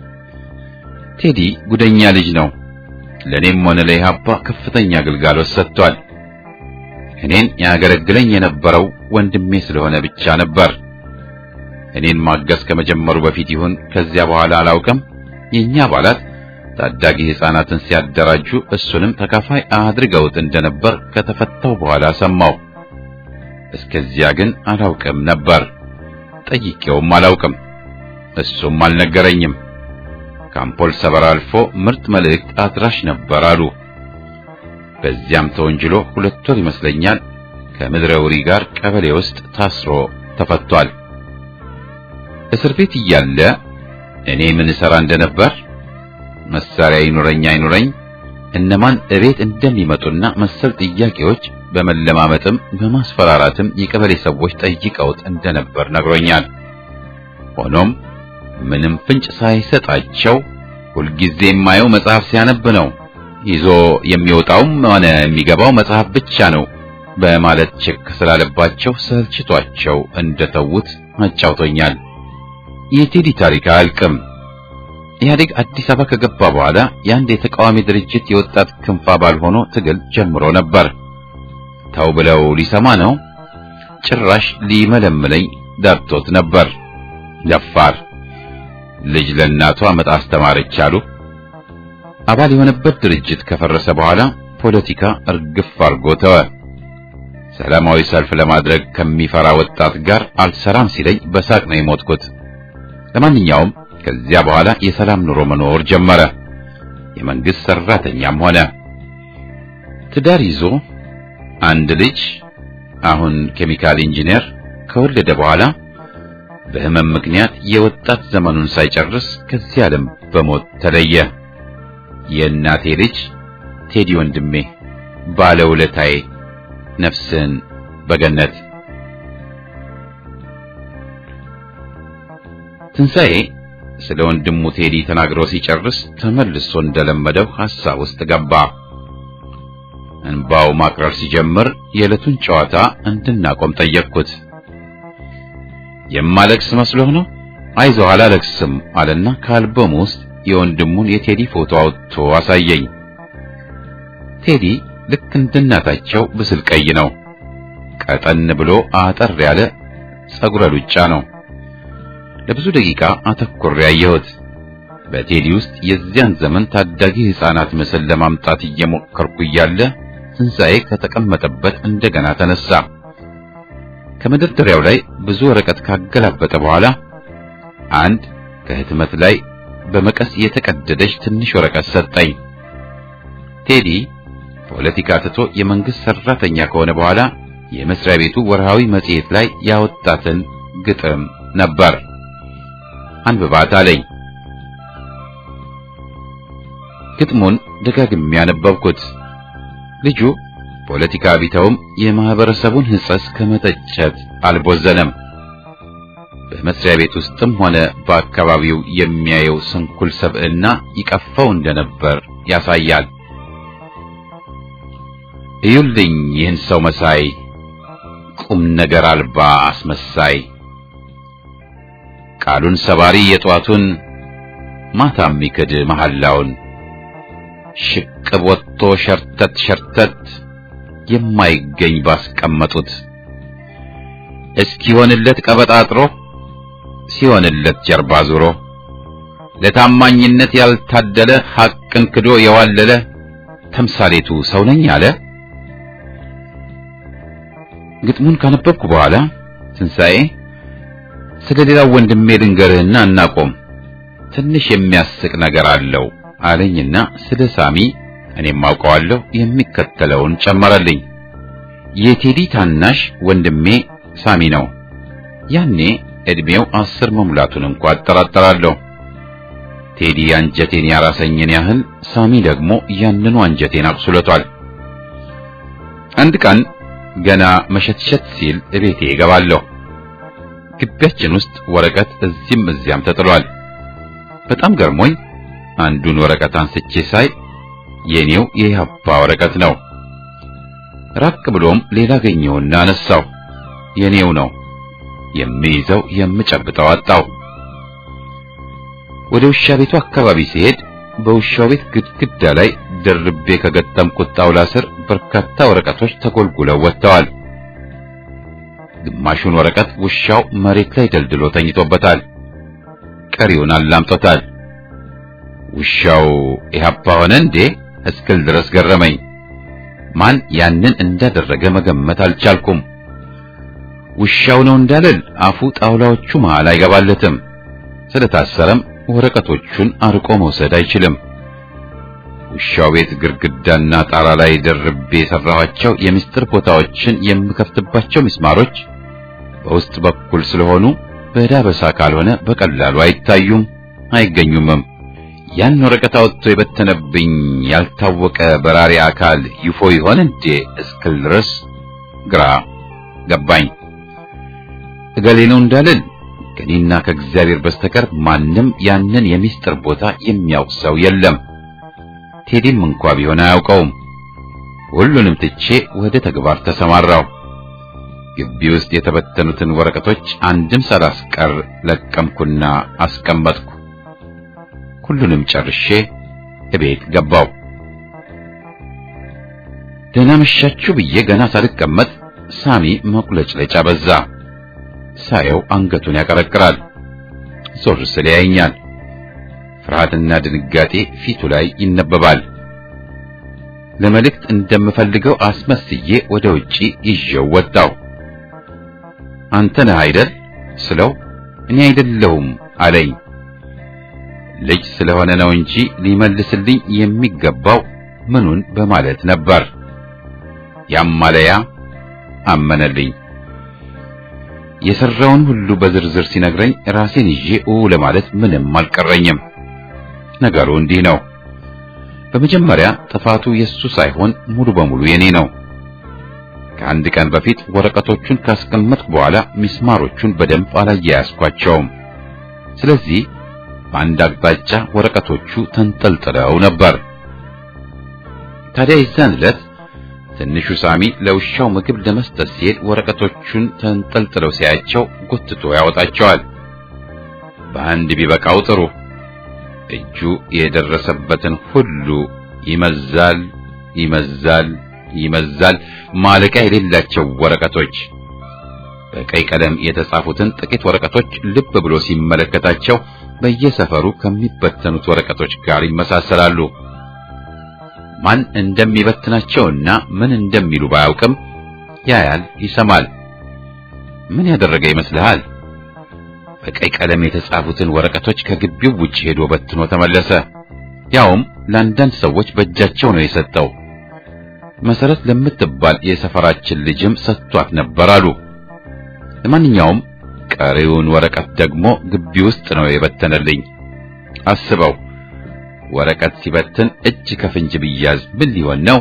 ቴዲ ጉደኛ ልጅ ነው። ለኔም ሆነ ለኢህአፓ ከፍተኛ አገልጋሎት ሰጥቷል። እኔን ያገለግለኝ የነበረው ወንድሜ ስለሆነ ብቻ ነበር። እኔን ማገዝ ከመጀመሩ በፊት ይሁን ከዚያ በኋላ አላውቅም፣ የኛ አባላት ታዳጊ ሕፃናትን ሲያደራጁ እሱንም ተካፋይ አድርገውት እንደነበር ከተፈታው በኋላ ሰማው። እስከዚያ ግን አላውቅም ነበር። ጠይቄውም አላውቅም። እሱም አልነገረኝም። ከአምፖል ሰበራ አልፎ ምርጥ መልእክት አድራሽ ነበር አሉ። በዚያም ተወንጅሎ ሁለት ወር ይመስለኛል ከምድረ ውሪ ጋር ቀበሌ ውስጥ ታስሮ ተፈቷል። እስር ቤት እያለ እኔ ምን እሰራ እንደነበር መሳሪያ ይኑረኝ አይኑረኝ እነማን እቤት እንደሚመጡና መሰል ጥያቄዎች በመለማመጥም በማስፈራራትም የቀበሌ ሰዎች ጠይቀውት እንደነበር ነግሮኛል። ሆኖም ምንም ፍንጭ ሳይሰጣቸው ሁልጊዜ የማየው መጽሐፍ ሲያነብ ነው፣ ይዞ የሚወጣውም ሆነ የሚገባው መጽሐፍ ብቻ ነው በማለት ችክ ስላለባቸው ሰልችቷቸው እንደተዉት አጫውቶኛል። የቴዲ ታሪክ አያልቅም። ኢህአዴግ አዲስ አበባ ከገባ በኋላ የአንድ የተቃዋሚ ድርጅት የወጣት ክንፍ አባል ሆኖ ትግል ጀምሮ ነበር። ተው ብለው ሊሰማ ነው። ጭራሽ ሊመለምለኝ ዳርቶት ነበር። ደፋር ልጅ ለእናቷ መጣ አስተማረች አሉ። አባል የሆነበት ድርጅት ከፈረሰ በኋላ ፖለቲካ እርግፍ አርጎ ተወ። ሰላማዊ ሰልፍ ለማድረግ ከሚፈራ ወጣት ጋር አልሰራም ሲለኝ በሳቅ ነው የሞትኩት። ለማንኛውም ከዚያ በኋላ የሰላም ኑሮ መኖር ጀመረ። የመንግስት ሰራተኛም ሆነ። ትዳር ይዞ አንድ ልጅ አሁን ኬሚካል ኢንጂነር ከወለደ በኋላ በህመም ምክንያት የወጣት ዘመኑን ሳይጨርስ ከዚህ ዓለም በሞት ተለየ። የእናቴ ልጅ ቴዲ ወንድሜ ባለውለታዬ፣ ነፍስን በገነት ትንሣኤ ስለ ወንድሙ ቴዲ ተናግሮ ሲጨርስ ተመልሶ እንደለመደው ሐሳብ ውስጥ ገባ። እንባው ማቅረር ሲጀምር የዕለቱን ጨዋታ እንድናቆም ጠየቅኩት። የማለቅስ መስሎህ ነው? አይዞህ አላለቅስም አለና ከአልበሙ ውስጥ የወንድሙን የቴዲ ፎቶ አውጥቶ አሳየኝ። ቴዲ ልክ እንደ እናታቸው ብስል ቀይ ነው። ቀጠን ብሎ አጠር ያለ ጸጉረ ሉጫ ነው። ለብዙ ደቂቃ አተኩሬ ያየሁት። በቴዲ ውስጥ የዚያን ዘመን ታዳጊ ሕፃናት ምስል ለማምጣት እየሞከርኩ እያለ ትንሣኤ ከተቀመጠበት እንደገና ተነሳ። ከመደርደሪያው ላይ ብዙ ወረቀት ካገላበጠ በኋላ አንድ ከህትመት ላይ በመቀስ የተቀደደች ትንሽ ወረቀት ሰጠኝ። ቴዲ ፖለቲካ ትቶ የመንግስት ሰራተኛ ከሆነ በኋላ የመስሪያ ቤቱ ወርሃዊ መጽሔት ላይ ያወጣትን ግጥም ነበር። አንብባት አለኝ። ግጥሙን ደጋግሜ ያነበብኩት ልጁ ፖለቲካ ቢተውም የማህበረሰቡን ሕጸጽ ከመተቸት አልቦዘነም። በመስሪያ ቤት ውስጥም ሆነ በአካባቢው የሚያየው ስንኩል ሰብዕና ይቀፋው እንደነበር ያሳያል። እዩልኝ ይህን ሰው መሳይ ቁም ነገር አልባ አስመሳይ ቃሉን ሰባሪ የጧቱን ማታ የሚክድ መሐላውን ሽቅብ ወጥቶ ሸርተት ሸርተት የማይገኝ ባስቀመጡት እስኪሆንለት ቀበጣጥሮ ሲሆንለት ጀርባ ዙሮ ለታማኝነት ያልታደለ ሐቅን ክዶ የዋለለ ተምሳሌቱ ሰው ነኝ አለ። ግጥሙን ካነበብኩ በኋላ ትንሣኤ ስለ ሌላው ወንድሜ ልንገርህና እናቆም፣ ትንሽ የሚያስቅ ነገር አለው አለኝና ስለ ሳሚ እኔም አውቀዋለሁ የሚከተለውን ጨመረልኝ። የቴዲ ታናሽ ወንድሜ ሳሚ ነው። ያኔ ዕድሜው አስር መሙላቱን እንኳ አጠራጠራለሁ። ቴዲ አንጀቴን ያራሰኝን ያህል ሳሚ ደግሞ ያንኑ አንጀቴን አቁስሎታል። አንድ ቀን ገና መሸትሸት ሲል እቤቴ እገባለሁ። ግቢያችን ውስጥ ወረቀት እዚህም እዚያም ተጥሏል። በጣም ገርሞኝ አንዱን ወረቀት አንስቼ ሳይ የኔው የኢህአፓ ወረቀት ነው። ራቅ ብሎም ሌላ ገኘውና አነሳው። የኔው ነው። የሚይዘው የምጨብጠው አጣው። ወደ ውሻ ቤቱ አካባቢ ሲሄድ በውሻው ቤት ግድግዳ ላይ ደርቤ ከገጠምኩት ጣውላ ስር በርካታ ወረቀቶች ተጎልጉለው ወጥተዋል። ግማሹን ወረቀት ውሻው መሬት ላይ ደልድሎ ተኝቶበታል። ቀሪውን አላምጦታል። ውሻው ኢህአፓ ሆነ እንዴ እስክል ድረስ ገረመኝ። ማን ያንን እንዳደረገ መገመት አልቻልኩም። ውሻው ነው እንዳልል አፉ ጣውላዎቹ መሃል አይገባለትም። ስለታሰረም ወረቀቶቹን አርቆ መውሰድ አይችልም። ውሻው ቤት ግድግዳና ጣራ ላይ ደርቤ የሰራኋቸው የምስጢር ቦታዎችን የምከፍትባቸው ምስማሮች በውስጥ በኩል ስለሆኑ በዳበሳ ካልሆነ በቀላሉ አይታዩም፣ አይገኙምም። ያን ወረቀት አውጥቶ የበተነብኝ ያልታወቀ በራሪ አካል ይፎ ይሆን እንዴ እስክል ድረስ ግራ ገባኝ። እገሌ ነው እንዳልል ከኔና ከእግዚአብሔር በስተቀር ማንም ያንን የሚስጥር ቦታ የሚያውቅ ሰው የለም። ቴዲም እንኳ ቢሆን አያውቀውም። ሁሉንም ትቼ ወደ ተግባር ተሰማራው። ግቢ ውስጥ የተበተኑትን ወረቀቶች አንድም ሳላስቀር ለቀምኩና አስቀመጥኩ። ሁሉንም ጨርሼ እቤት ገባው። ደህና መሻችሁ ብዬ ገና ሳልቀመጥ ሳሚ መቁለጭለጫ በዛ። ሳየው አንገቱን ያቀረቅራል። ዞር ስል ያየኛል። ፍርሃትና ድንጋጤ ፊቱ ላይ ይነበባል። ለመልእክት እንደምፈልገው አስመስዬ ወደ ውጪ ይዤው ወጣው። አንተ ነህ አይደል ስለው እኔ አይደለሁም አለኝ። ልጅ ስለሆነ ነው እንጂ ሊመልስልኝ የሚገባው ምኑን በማለት ነበር። ያማለያ አመነልኝ። የሰራውን ሁሉ በዝርዝር ሲነግረኝ ራሴን ይዤ ኡ ለማለት ምንም አልቀረኝም። ነገሩ እንዲህ ነው። በመጀመሪያ ጥፋቱ የሱ ሳይሆን ሙሉ በሙሉ የኔ ነው። ከአንድ ቀን በፊት ወረቀቶቹን ካስቀመጥኩ በኋላ ሚስማሮቹን በደንብ አላያያዝኳቸውም። ስለዚህ በአንድ አቅጣጫ ወረቀቶቹ ተንጠልጥለው ነበር። ታዲያ የዛን ዕለት ትንሹ ሳሚ ለውሻው ምግብ ለመስጠት ሲሄድ ወረቀቶቹን ተንጠልጥለው ሲያያቸው ጎትቶ ያወጣቸዋል። በአንድ ቢበቃው ጥሩ። እጁ የደረሰበትን ሁሉ ይመዛል፣ ይመዛል፣ ይመዛል። ማለቂያ የሌላቸው ወረቀቶች። በቀይ ቀለም የተጻፉትን ጥቂት ወረቀቶች ልብ ብሎ ሲመለከታቸው በየሰፈሩ ከሚበተኑት ወረቀቶች ጋር ይመሳሰላሉ። ማን እንደሚበትናቸውና ምን እንደሚሉ ባያውቅም ያያል፣ ይሰማል። ምን ያደረገ ይመስልሃል? በቀይ ቀለም የተጻፉትን ወረቀቶች ከግቢው ውጭ ሄዶ በትኖ ተመለሰ። ያውም ለአንዳንድ ሰዎች በእጃቸው ነው የሰጠው። መሰረት ለምትባል የሰፈራችን ልጅም ሰጥቷት ነበር አሉ። ለማንኛውም ቀሪውን ወረቀት ደግሞ ግቢ ውስጥ ነው የበተነልኝ። አስበው ወረቀት ሲበትን እጅ ከፍንጅ ብያዝ ምን ሊሆን ነው?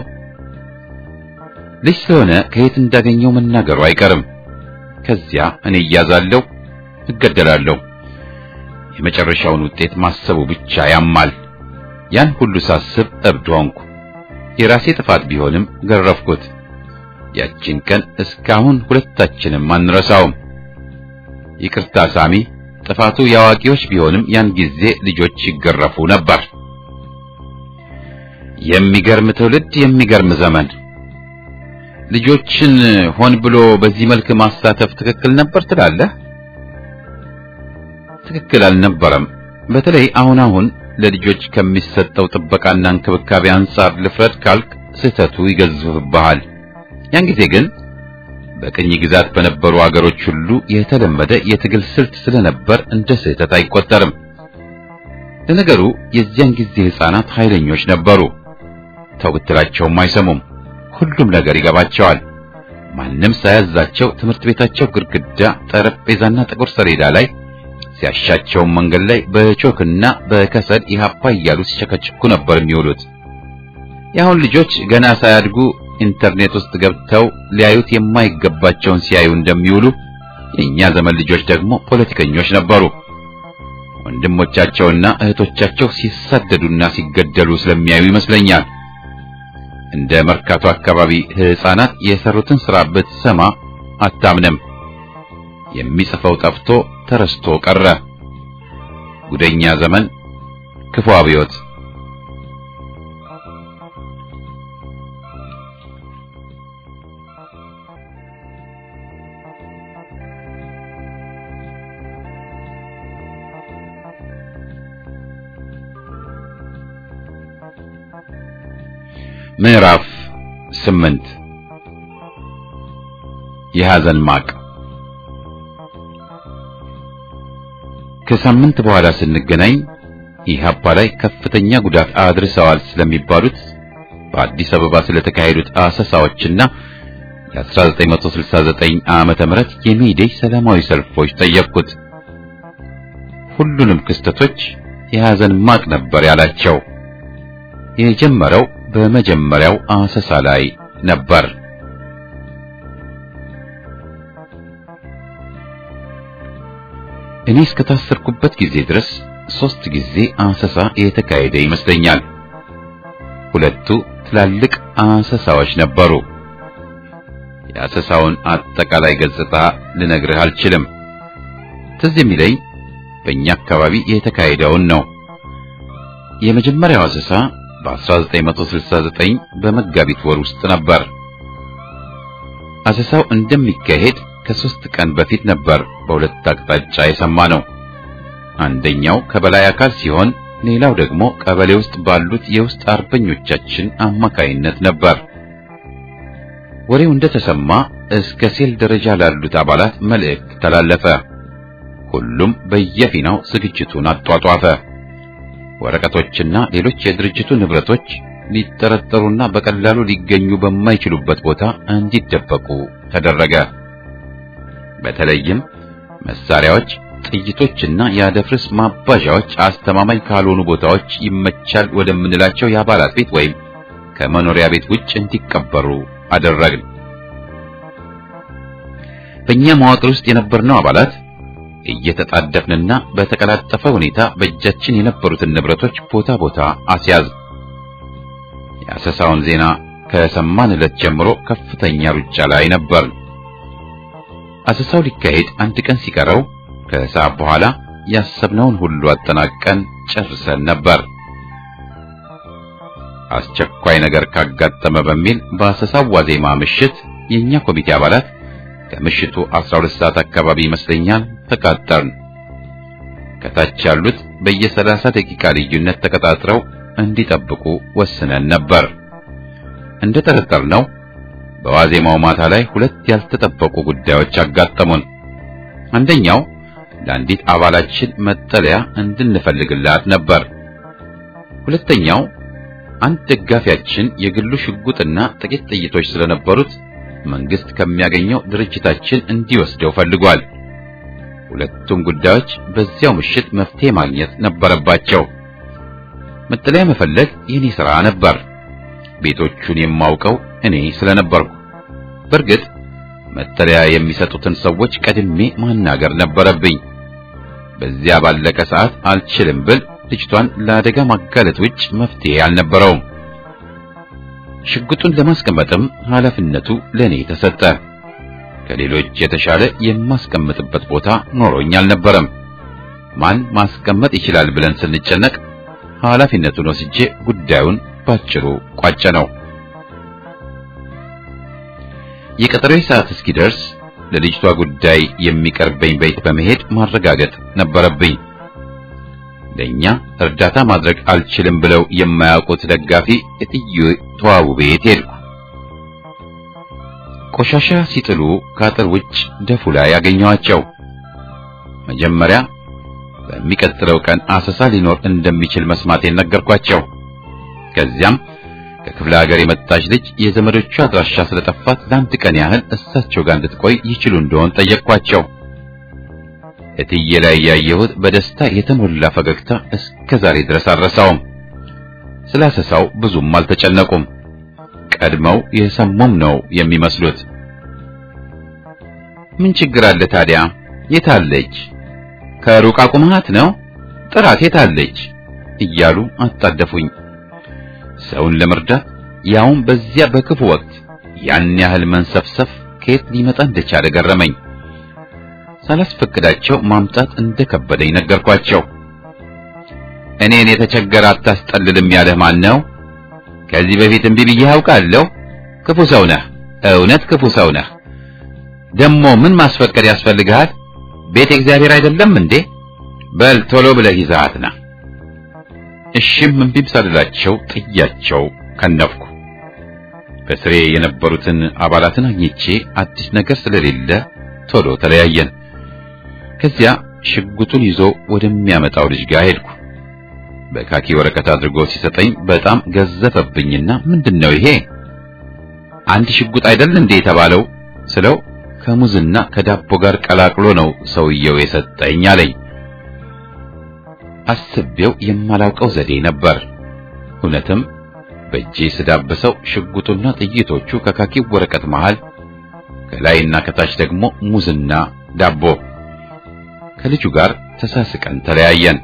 ልጅ ስለሆነ ከየት እንዳገኘው መናገሩ አይቀርም። ከዚያ እኔ እያዛለሁ፣ እገደላለሁ። የመጨረሻውን ውጤት ማሰቡ ብቻ ያማል። ያን ሁሉ ሳስብ እብድ ሆንኩ። የራሴ ጥፋት ቢሆንም ገረፍኩት። ያችን ቀን እስካሁን ሁለታችንም አንረሳውም። ይቅርታ ሳሚ፣ ጥፋቱ የአዋቂዎች ቢሆንም ያን ጊዜ ልጆች ይገረፉ ነበር። የሚገርም ትውልድ፣ የሚገርም ዘመን። ልጆችን ሆን ብሎ በዚህ መልክ ማሳተፍ ትክክል ነበር ትላለህ? ትክክል አልነበረም። በተለይ አሁን አሁን ለልጆች ከሚሰጠው ጥበቃና እንክብካቤ አንጻር ልፍረድ ካልክ ስህተቱ ይገዝፍብሃል። ያን ጊዜ ግን በቅኝ ግዛት በነበሩ አገሮች ሁሉ የተለመደ የትግል ስልት ስለነበር እንደ ስህተት አይቆጠርም። ለነገሩ የዚያን ጊዜ ሕፃናት ኃይለኞች ነበሩ። ተው ብትላቸውም አይሰሙም። ሁሉም ነገር ይገባቸዋል። ማንም ሳያዛቸው ትምህርት ቤታቸው ግድግዳ፣ ጠረጴዛና ጥቁር ሰሌዳ ላይ ሲያሻቸው መንገድ ላይ በቾክና በከሰል ኢህአፓ እያሉ ሲቸከችኩ ነበር የሚውሉት። የአሁን ልጆች ገና ሳያድጉ ኢንተርኔት ውስጥ ገብተው ሊያዩት የማይገባቸውን ሲያዩ እንደሚውሉ የእኛ ዘመን ልጆች ደግሞ ፖለቲከኞች ነበሩ። ወንድሞቻቸውና እህቶቻቸው ሲሳደዱና ሲገደሉ ስለሚያዩ ይመስለኛል። እንደ መርካቶ አካባቢ ሕፃናት የሰሩትን ሥራ ብትሰማ አታምንም። የሚጽፈው ጠፍቶ ተረስቶ ቀረ። ጉደኛ ዘመን፣ ክፉ አብዮት። ምዕራፍ ስምንት የሐዘን ማቅ ከሳምንት በኋላ ስንገናኝ ኢህአፓ ላይ ከፍተኛ ጉዳት አድርሰዋል ስለሚባሉት በአዲስ አበባ ስለተካሄዱት አሰሳዎችና የ1969 ዓመተ ምህረት የሚዴይ ሰላማዊ ሰልፎች ጠየቅኩት። ሁሉንም ክስተቶች የሐዘን ማቅ ነበር ያላቸው። የጀመረው በመጀመሪያው አሰሳ ላይ ነበር። እኔ እስከታሰርኩበት ጊዜ ድረስ ሶስት ጊዜ አሰሳ የተካሄደ ይመስለኛል። ሁለቱ ትላልቅ አሰሳዎች ነበሩ። የአሰሳውን አጠቃላይ ገጽታ ልነግርህ አልችልም። ትዝ የሚለኝ በእኛ አካባቢ የተካሄደውን ነው። የመጀመሪያው አሰሳ በ1969 በመጋቢት ወር ውስጥ ነበር። አሰሳው እንደሚካሄድ ከሶስት ቀን በፊት ነበር በሁለት አቅጣጫ የሰማ ነው። አንደኛው ከበላይ አካል ሲሆን ሌላው ደግሞ ቀበሌ ውስጥ ባሉት የውስጥ አርበኞቻችን አማካይነት ነበር። ወሬው እንደተሰማ እስከ ሴል ደረጃ ላሉት አባላት መልእክት ተላለፈ። ሁሉም በየፊናው ዝግጅቱን አጧጧፈ። ወረቀቶችና ሌሎች የድርጅቱ ንብረቶች ሊጠረጠሩና በቀላሉ ሊገኙ በማይችሉበት ቦታ እንዲደበቁ ተደረገ። በተለይም መሳሪያዎች፣ ጥይቶችና የአደፍርስ ማባዣዎች አስተማማኝ ካልሆኑ ቦታዎች ይመቻል ወደምንላቸው የአባላት ቤት ወይም ከመኖሪያ ቤት ውጭ እንዲቀበሩ አደረግን። በእኛ መዋቅር ውስጥ የነበርነው አባላት እየተጣደፍንና በተቀላጠፈ ሁኔታ በእጃችን የነበሩትን ንብረቶች ቦታ ቦታ አስያዝ። የአሰሳውን ዜና ከሰማን ዕለት ጀምሮ ከፍተኛ ሩጫ ላይ ነበር። አሰሳው ሊካሄድ አንድ ቀን ሲቀረው ከሰዓት በኋላ ያሰብነውን ሁሉ አጠናቀን ጨርሰን ነበር። አስቸኳይ ነገር ካጋጠመ በሚል በአሰሳው ዋዜማ ምሽት የኛ ኮሚቴ አባላት ከምሽቱ 12 ሰዓት አካባቢ ይመስለኛል ተቃጠርን። ከታች ያሉት በየ30 ደቂቃ ልዩነት ተቀጣጥረው እንዲጠብቁ ወስነን ነበር። እንደ ጠረጠርነው በዋዜማው ማታ ላይ ሁለት ያልተጠበቁ ጉዳዮች አጋጠሙን። አንደኛው ለአንዲት አባላችን መጠለያ እንድንፈልግላት ነበር። ሁለተኛው አንድ ደጋፊያችን የግሉ ሽጉጥና ጥቂት ጥይቶች ስለነበሩት መንግስት ከሚያገኘው ድርጅታችን እንዲወስደው ፈልጓል። ሁለቱም ጉዳዮች በዚያው ምሽት መፍትሄ ማግኘት ነበረባቸው። መጠለያ መፈለግ የኔ ሥራ ነበር። ቤቶቹን የማውቀው እኔ ስለነበርኩ በእርግጥ መጠለያ የሚሰጡትን ሰዎች ቀድሜ ማናገር ነበረብኝ። በዚያ ባለቀ ሰዓት አልችልም ብል ልጅቷን ለአደጋ ማጋለጥ ውጭ መፍትሄ አልነበረውም። ሽጉጡን ለማስቀመጥም ኃላፊነቱ ለኔ ተሰጠ። ከሌሎች የተሻለ የማስቀምጥበት ቦታ ኖሮኝ አልነበረም። ማን ማስቀመጥ ይችላል ብለን ስንጨነቅ ኃላፊነቱን ወስጄ ጉዳዩን ባጭሩ ቋጨ ነው። የቀጠሮዬ ሰዓት እስኪደርስ ለልጅቷ ጉዳይ የሚቀርበኝ ቤት በመሄድ ማረጋገጥ ነበረብኝ። ለኛ እርዳታ ማድረግ አልችልም ብለው የማያውቁት ደጋፊ እትዬ ተዋቡ ቤት ሄድኩ። ቆሻሻ ሲጥሉ ከአጥር ውጭ ደፉ ላይ ያገኘኋቸው። መጀመሪያ በሚቀጥለው ቀን አሰሳ ሊኖር እንደሚችል መስማቴን ነገርኳቸው። ከዚያም ከክፍለ ሀገር የመጣች ልጅ የዘመዶቿ አድራሻ ስለጠፋት ለአንድ ቀን ያህል እሳቸው ጋር እንድትቆይ ይችሉ እንደሆን ጠየቅኳቸው። እትዬ ላይ ያየሁት በደስታ የተሞላ ፈገግታ እስከ ዛሬ ድረስ አልረሳውም። ስላሰሳው ብዙም አልተጨነቁም። ቀድመው የሰሙም ነው የሚመስሉት። ምን ችግር አለ ታዲያ? የታለች? ከሩቅ አቁማት ነው? ጥራት የታለች? እያሉ አጣደፉኝ። ሰውን ለመርዳት ያውም በዚያ በክፉ ወቅት ያን ያህል መንሰፍሰፍ ከየት ሊመጣ እንደቻለ ገረመኝ። ሳላስፈቅዳቸው ማምጣት እንደከበደኝ ነገርኳቸው። እኔን የተቸገረ አታስጠልልም ያለህ ማን ነው? ከዚህ በፊት እምቢ ብዬህ አውቃለሁ። ክፉ ሰው ነህ፣ እውነት ክፉ ሰው ነህ። ደሞ ምን ማስፈቀድ ያስፈልግሃል? ቤት እግዚአብሔር አይደለም እንዴ? በል ቶሎ ብለህ ይዘሃት ና። እሺም እምቢም ሳልላቸው ጥያቸው ከነፍኩ። በስሬ የነበሩትን አባላትን አግኝቼ አዲስ ነገር ስለሌለ ቶሎ ተለያየን። ከዚያ ሽጉጡን ይዞ ወደሚያመጣው ልጅ ጋር ሄድኩ። በካኪ ወረቀት አድርጎ ሲሰጠኝ በጣም ገዘፈብኝና ምንድነው ይሄ? አንድ ሽጉጥ አይደል እንዴ የተባለው ስለው ከሙዝና ከዳቦ ጋር ቀላቅሎ ነው ሰውየው የሰጠኝ አለኝ። አስቤው የማላውቀው ዘዴ ነበር። እውነትም በእጄ ስዳብሰው ሽጉጡና ጥይቶቹ ከካኪው ወረቀት መሃል ከላይና ከታች ደግሞ ሙዝና ዳቦ። ከልጁ ጋር ተሳስቀን ተለያየን።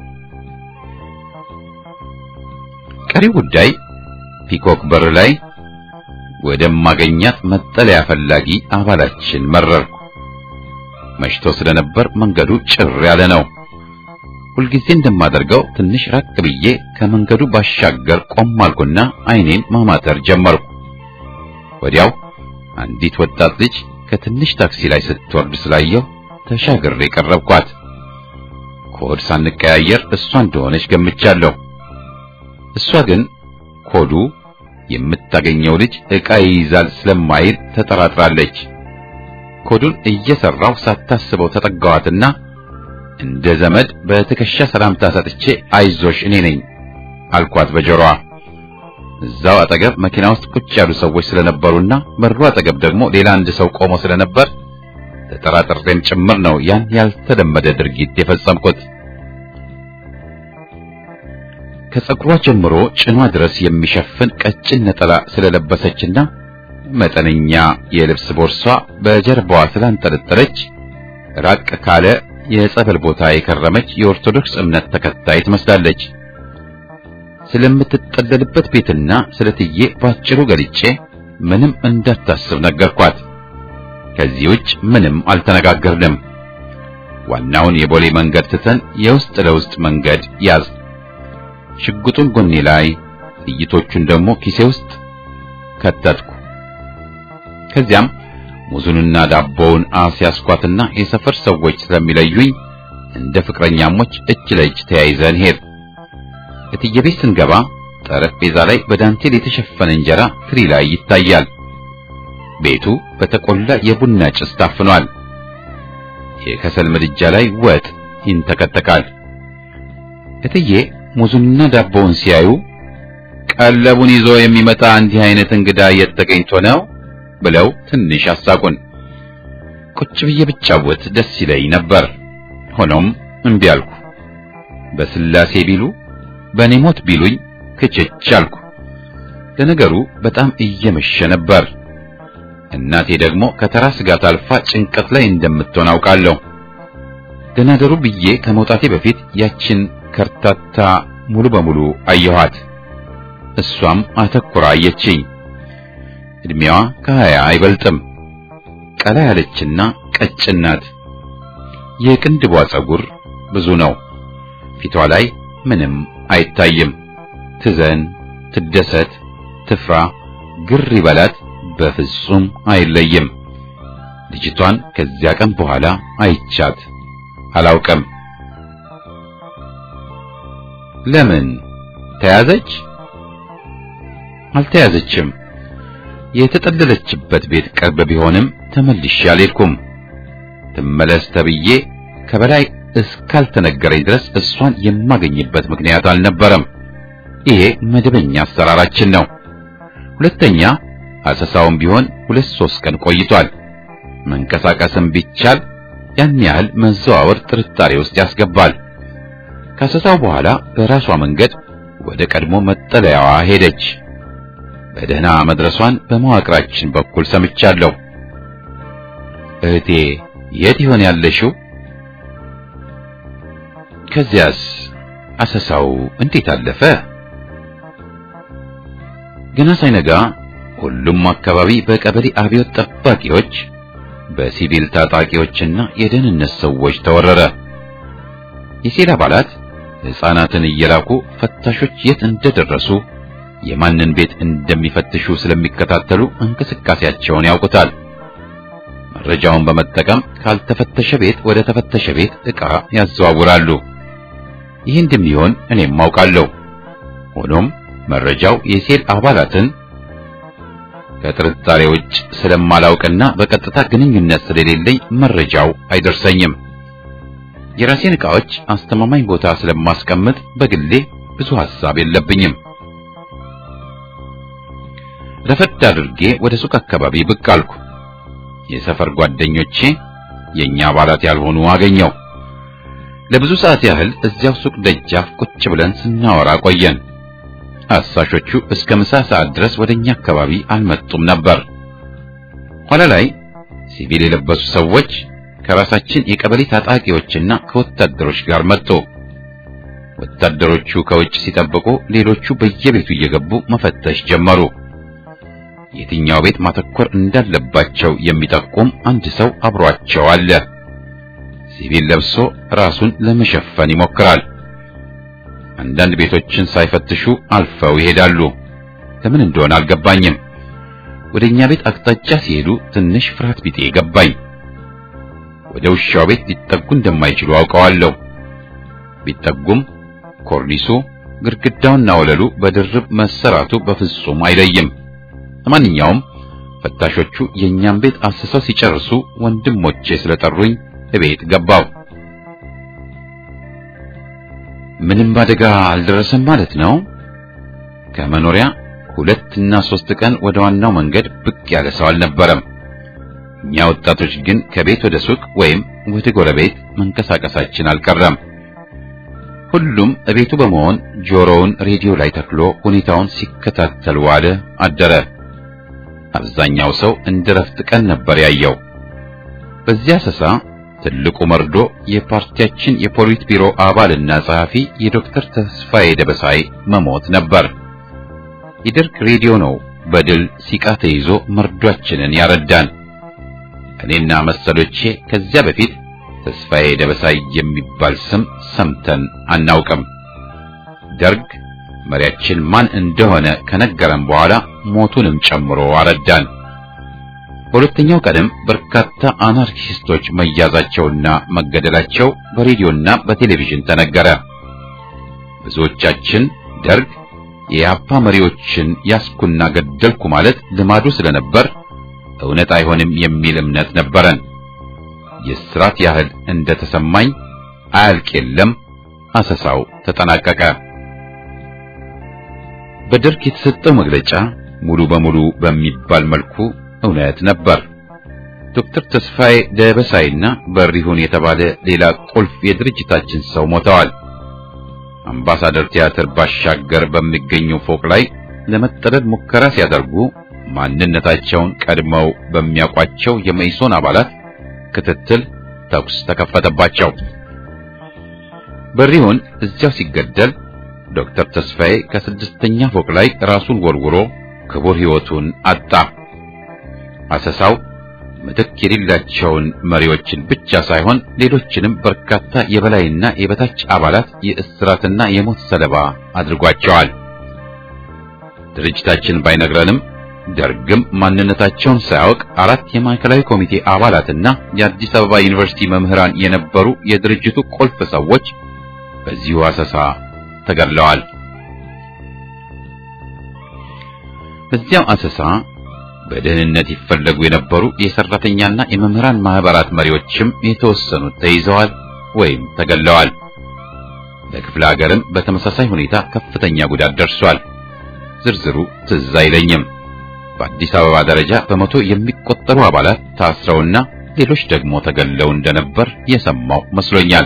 ቀሪው ጉዳይ ፒኮክ በር ላይ ወደማገኛት መጠለያ ፈላጊ አባላችን መረርኩ። መሽቶ ስለነበር መንገዱ ጭር ያለ ነው። ሁልጊዜ እንደማደርገው ትንሽ ራቅ ብዬ ከመንገዱ ባሻገር ቆም አልኩና ዓይኔን ማማተር ጀመርኩ። ወዲያው አንዲት ወጣት ልጅ ከትንሽ ታክሲ ላይ ስትወርድ ስላየው ተሻግሬ ቀረብኳት። ኮድ ሳንቀያየር እሷ እንደሆነች ገምቻለሁ። እሷ ግን ኮዱ የምታገኘው ልጅ ዕቃ ይይዛል ስለማይል ተጠራጥራለች። ኮዱን እየሰራው ሳታስበው ተጠጋዋትና እንደ ዘመድ በትከሻ ሰላምታ ሰጥቼ አይዞሽ እኔ ነኝ አልኳት በጆሮዋ። እዛው አጠገብ መኪና ውስጥ ቁጭ ያሉ ሰዎች ስለነበሩና በሩ አጠገብ ደግሞ ሌላ አንድ ሰው ቆሞ ስለነበር ተጠራጥሬም ጭምር ነው ያን ያልተለመደ ድርጊት የፈጸምኩት። ከጸጉሯ ጀምሮ ጭኗ ድረስ የሚሸፍን ቀጭን ነጠላ ስለለበሰችና መጠነኛ የልብስ ቦርሷ በጀርባዋ ስላንጠለጠለች ራቅ ካለ የጸበል ቦታ የከረመች የኦርቶዶክስ እምነት ተከታይ ትመስላለች። ስለምትጠለልበት ቤትና ስለትዬ ባጭሩ ገልጬ ምንም እንዳታስብ ነገርኳት። ከዚህ ውጭ ምንም አልተነጋገርንም። ዋናውን የቦሌ መንገድ ትተን የውስጥ ለውስጥ መንገድ ያዝ። ሽጉጡን ጎኔ ላይ ጥይቶቹን ደግሞ ኪሴ ውስጥ ከተትኩ። ከዚያም ሙዙንና ዳቦውን አስያዝኳትና የሰፈር ሰዎች ስለሚለዩኝ እንደ ፍቅረኛሞች እጅ ለእጅ ተያይዘን ሄድ። እትዬ ቤት ስንገባ ጠረጴዛ ላይ በዳንቴል የተሸፈነ እንጀራ ትሪ ላይ ይታያል። ቤቱ በተቆላ የቡና ጭስ ታፍኗል። የከሰል ምድጃ ላይ ወጥ ይንተከተካል። እትዬ ሙዙንና ዳቦውን ሲያዩ ቀለቡን ይዞ የሚመጣ እንዲህ አይነት እንግዳ የት ተገኝቶ ነው ብለው ትንሽ አሳቁን። ቁጭ ብዬ ብጫወት ደስ ይለኝ ነበር። ሆኖም እምቢ አልኩ። በስላሴ ቢሉ በእኔ ሞት ቢሉኝ ክችች አልኩ። ለነገሩ በጣም እየመሸ ነበር። እናቴ ደግሞ ከተራ ስጋት አልፋ ጭንቀት ላይ እንደምትሆን አውቃለሁ። ደህና ደሩ ብዬ ከመውጣቴ በፊት ያችን ከርታታ ሙሉ በሙሉ አየኋት። እሷም አተኩራ አየችኝ። እድሜዋ ከሀያ አይበልጥም። ቀላ ያለችና ቀጭን ናት። የቅንድቧ ጸጉር ብዙ ነው። ፊቷ ላይ ምንም አይታይም። ትዘን፣ ትደሰት፣ ትፍራ፣ ግር ይበላት በፍጹም አይለይም። ልጅቷን ከዚያ ቀን በኋላ አይቻት አላውቅም። ለምን ተያዘች? አልተያዘችም። የተጠለለችበት ቤት ቅርብ ቢሆንም ተመልሼ አልሄድኩም። ትመለስ ተብዬ ከበላይ እስካልተነገረኝ ድረስ እሷን የማገኝበት ምክንያት አልነበረም። ይሄ መደበኛ አሰራራችን ነው። ሁለተኛ አሰሳውም ቢሆን ሁለት ሶስት ቀን ቆይቷል። መንቀሳቀስም ቢቻል ያን ያህል መዘዋወር ጥርጣሬ ውስጥ ያስገባል። ከአሰሳው በኋላ በራሷ መንገድ ወደ ቀድሞ መጠለያዋ ሄደች። በደህና መድረሷን በመዋቅራችን በኩል ሰምቻለሁ። እህቴ የት ይሆን ያለሽው? ከዚያስ አሰሳው እንዴት አለፈ? ገና ሳይነጋ ሁሉም አካባቢ በቀበሌ አብዮት ጠባቂዎች፣ በሲቪል ታጣቂዎችና የደህንነት ሰዎች ተወረረ። የሴል አባላት ሕፃናትን እየላኩ ፈታሾች የት እንደደረሱ የማንን ቤት እንደሚፈትሹ ስለሚከታተሉ እንቅስቃሴያቸውን ያውቁታል። መረጃውን በመጠቀም ካልተፈተሸ ቤት ወደ ተፈተሸ ቤት ዕቃ ያዘዋውራሉ። ይህ እንደሚሆን እኔም አውቃለሁ። ሆኖም መረጃው የሴል አባላትን ከጥርጣሬ ውጭ ስለማላውቅና በቀጥታ ግንኙነት ስለሌለኝ መረጃው አይደርሰኝም። የራሴን ዕቃዎች አስተማማኝ ቦታ ስለማስቀምጥ በግሌ ብዙ ሐሳብ የለብኝም። ረፈድ አድርጌ ወደ ሱቅ አካባቢ ብቅ አልኩ። የሰፈር ጓደኞቼ የኛ አባላት ያልሆኑ አገኘው። ለብዙ ሰዓት ያህል እዚያው ሱቅ ደጃፍ ቁጭ ብለን ስናወራ ቆየን። አሳሾቹ እስከ ምሳ ሰዓት ድረስ ወደኛ አካባቢ አልመጡም ነበር። ኋላ ላይ ሲቪል የለበሱ ሰዎች ከራሳችን የቀበሌ ታጣቂዎችና ከወታደሮች ጋር መጡ። ወታደሮቹ ከውጭ ሲጠብቁ፣ ሌሎቹ በየቤቱ እየገቡ መፈተሽ ጀመሩ። የትኛው ቤት ማተኮር እንዳለባቸው የሚጠቁም አንድ ሰው አብሯቸው አለ። ሲቪል ለብሶ ራሱን ለመሸፈን ይሞክራል። አንዳንድ ቤቶችን ሳይፈትሹ አልፈው ይሄዳሉ። ለምን እንደሆነ አልገባኝም። ወደኛ ቤት አቅጣጫ ሲሄዱ ትንሽ ፍርሃት ቢጤ ገባኝ። ወደ ውሻው ቤት ሊጠጉ እንደማይችሉ አውቀዋለሁ። ቢጠጉም ኮርኒሱ፣ ግድግዳውና ወለሉ በድርብ መሰራቱ በፍጹም አይለይም። ለማንኛውም ፈታሾቹ የኛን ቤት አስሰው ሲጨርሱ ወንድሞቼ ስለጠሩኝ እቤት ገባው። ምንም አደጋ አልደረሰም ማለት ነው። ከመኖሪያ ሁለት እና ሶስት ቀን ወደ ዋናው መንገድ ብቅ ያለ ሰው አልነበረም። እኛ ወጣቶች ግን ከቤት ወደ ሱቅ ወይም ወደ ጎረቤት መንቀሳቀሳችን አልቀረም። ሁሉም እቤቱ በመሆን ጆሮውን ሬዲዮ ላይ ተክሎ ሁኔታውን ሲከታተል ዋለ አደረ። አብዛኛው ሰው እንደ ረፍት ቀን ነበር ያየው። በዚያ ሰሳ ትልቁ መርዶ የፓርቲያችን የፖሊት ቢሮ አባልና ጸሐፊ የዶክተር ተስፋዬ ደበሳይ መሞት ነበር። የደርግ ሬዲዮ ነው በድል ሲቃ ተይዞ መርዷችንን ያረዳን። እኔና መሰሎቼ ከዚያ በፊት ተስፋዬ ደበሳይ የሚባል ስም ሰምተን አናውቅም። ደርግ መሪያችን ማን እንደሆነ ከነገረን በኋላ ሞቱንም ጨምሮ አረዳን። በሁለተኛው ቀንም በርካታ አናርኪስቶች መያዛቸውና መገደላቸው በሬዲዮና በቴሌቪዥን ተነገረ። ብዙዎቻችን ደርግ የያፓ መሪዎችን ያስኩና ገደልኩ ማለት ልማዱ ስለነበር እውነት አይሆንም የሚል እምነት ነበረን። የስራት ያህል እንደተሰማኝ አያልቅ የለም አሰሳው ተጠናቀቀ። በደርግ የተሰጠው መግለጫ ሙሉ በሙሉ በሚባል መልኩ እውነት ነበር። ዶክተር ተስፋዬ ደበሳይና በሪሁን የተባለ ሌላ ቁልፍ የድርጅታችን ሰው ሞተዋል። አምባሳደር ቲያትር ባሻገር በሚገኘው ፎቅ ላይ ለመጠለል ሙከራ ሲያደርጉ ማንነታቸውን ቀድመው በሚያውቋቸው የመኢሶን አባላት ክትትል ተኩስ ተከፈተባቸው። በሪሁን እዚያው ሲገደል ዶክተር ተስፋዬ ከስድስተኛ ፎቅ ላይ ራሱን ወርውሮ ክቡር ሕይወቱን አጣ። አሰሳው ምትክ የሌላቸውን መሪዎችን ብቻ ሳይሆን ሌሎችንም በርካታ የበላይና የበታች አባላት የእስራትና የሞት ሰለባ አድርጓቸዋል። ድርጅታችን ባይነግረንም ደርግም ማንነታቸውን ሳያውቅ አራት የማዕከላዊ ኮሚቴ አባላትና የአዲስ አበባ ዩኒቨርሲቲ መምህራን የነበሩ የድርጅቱ ቁልፍ ሰዎች በዚሁ አሰሳ ተገድለዋል። በዚያው አሰሳ በደህንነት ይፈለጉ የነበሩ የሰራተኛና የመምህራን ማህበራት መሪዎችም የተወሰኑት ተይዘዋል ወይም ተገድለዋል። በክፍለ ሀገርም በተመሳሳይ ሁኔታ ከፍተኛ ጉዳት ደርሷል። ዝርዝሩ ትዝ አይለኝም። በአዲስ አበባ ደረጃ በመቶ የሚቆጠሩ አባላት ታስረውና ሌሎች ደግሞ ተገለው እንደነበር የሰማው መስሎኛል።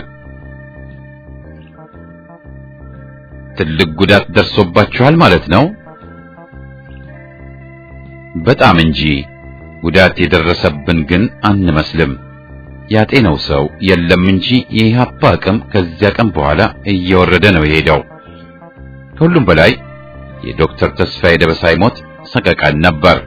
ትልቅ ጉዳት ደርሶባችኋል ማለት ነው? በጣም እንጂ ጉዳት የደረሰብን ግን አንመስልም። ያጤነው ሰው የለም እንጂ የኢህአፓ አቅም ከዚያ ቀን በኋላ እየወረደ ነው የሄደው። ከሁሉም በላይ የዶክተር ተስፋዬ ደበሳይ ሞት ሰቀቀን ነበር።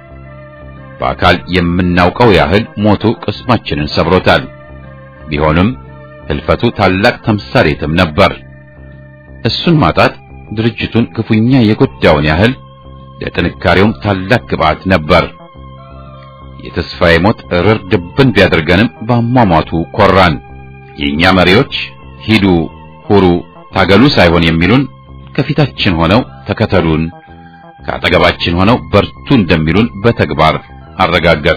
በአካል የምናውቀው ያህል ሞቱ ቅስማችንን ሰብሮታል። ቢሆንም ህልፈቱ ታላቅ ተምሳሌትም ነበር። እሱን ማጣት ድርጅቱን ክፉኛ የጎዳውን ያህል ለጥንካሬውም ታላቅ ግብዓት ነበር። የተስፋዬ ሞት እርር ድብን ቢያደርገንም በአሟሟቱ ኮራን። የእኛ መሪዎች ሂዱ፣ ሁሩ፣ ታገሉ ሳይሆን የሚሉን ከፊታችን ሆነው ተከተሉን፣ ከአጠገባችን ሆነው በርቱ እንደሚሉን በተግባር አረጋገጥ።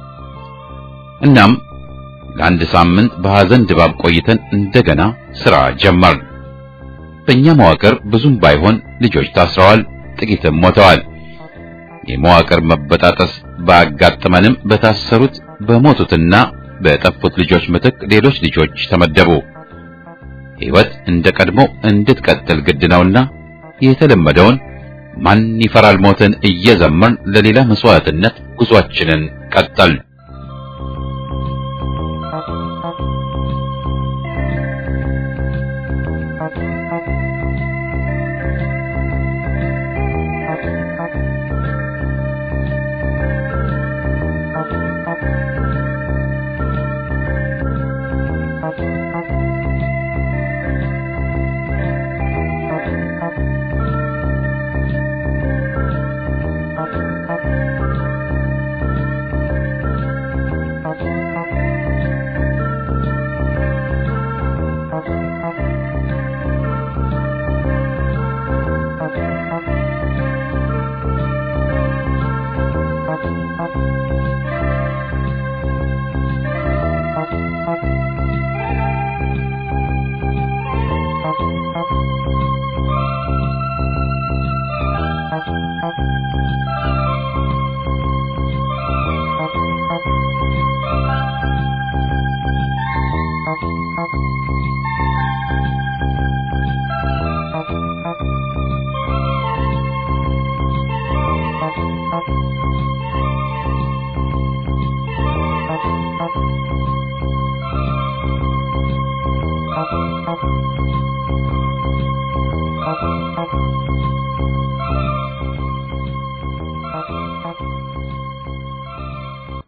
እናም ለአንድ ሳምንት በሐዘን ድባብ ቆይተን እንደገና ሥራ ጀመርን። በእኛ መዋቅር ብዙም ባይሆን ልጆች ታስረዋል፣ ጥቂትም ሞተዋል። የመዋቅር መበጣጠስ ባጋጠመንም በታሰሩት በሞቱትና በጠፉት ልጆች ምትክ ሌሎች ልጆች ተመደቡ። ሕይወት እንደ ቀድሞ እንድትቀጥል ግድ ነውና የተለመደውን ማን ይፈራል ሞትን እየዘመርን ለሌላ መስዋዕትነት ጉዟችንን ቀጠል። Thank you.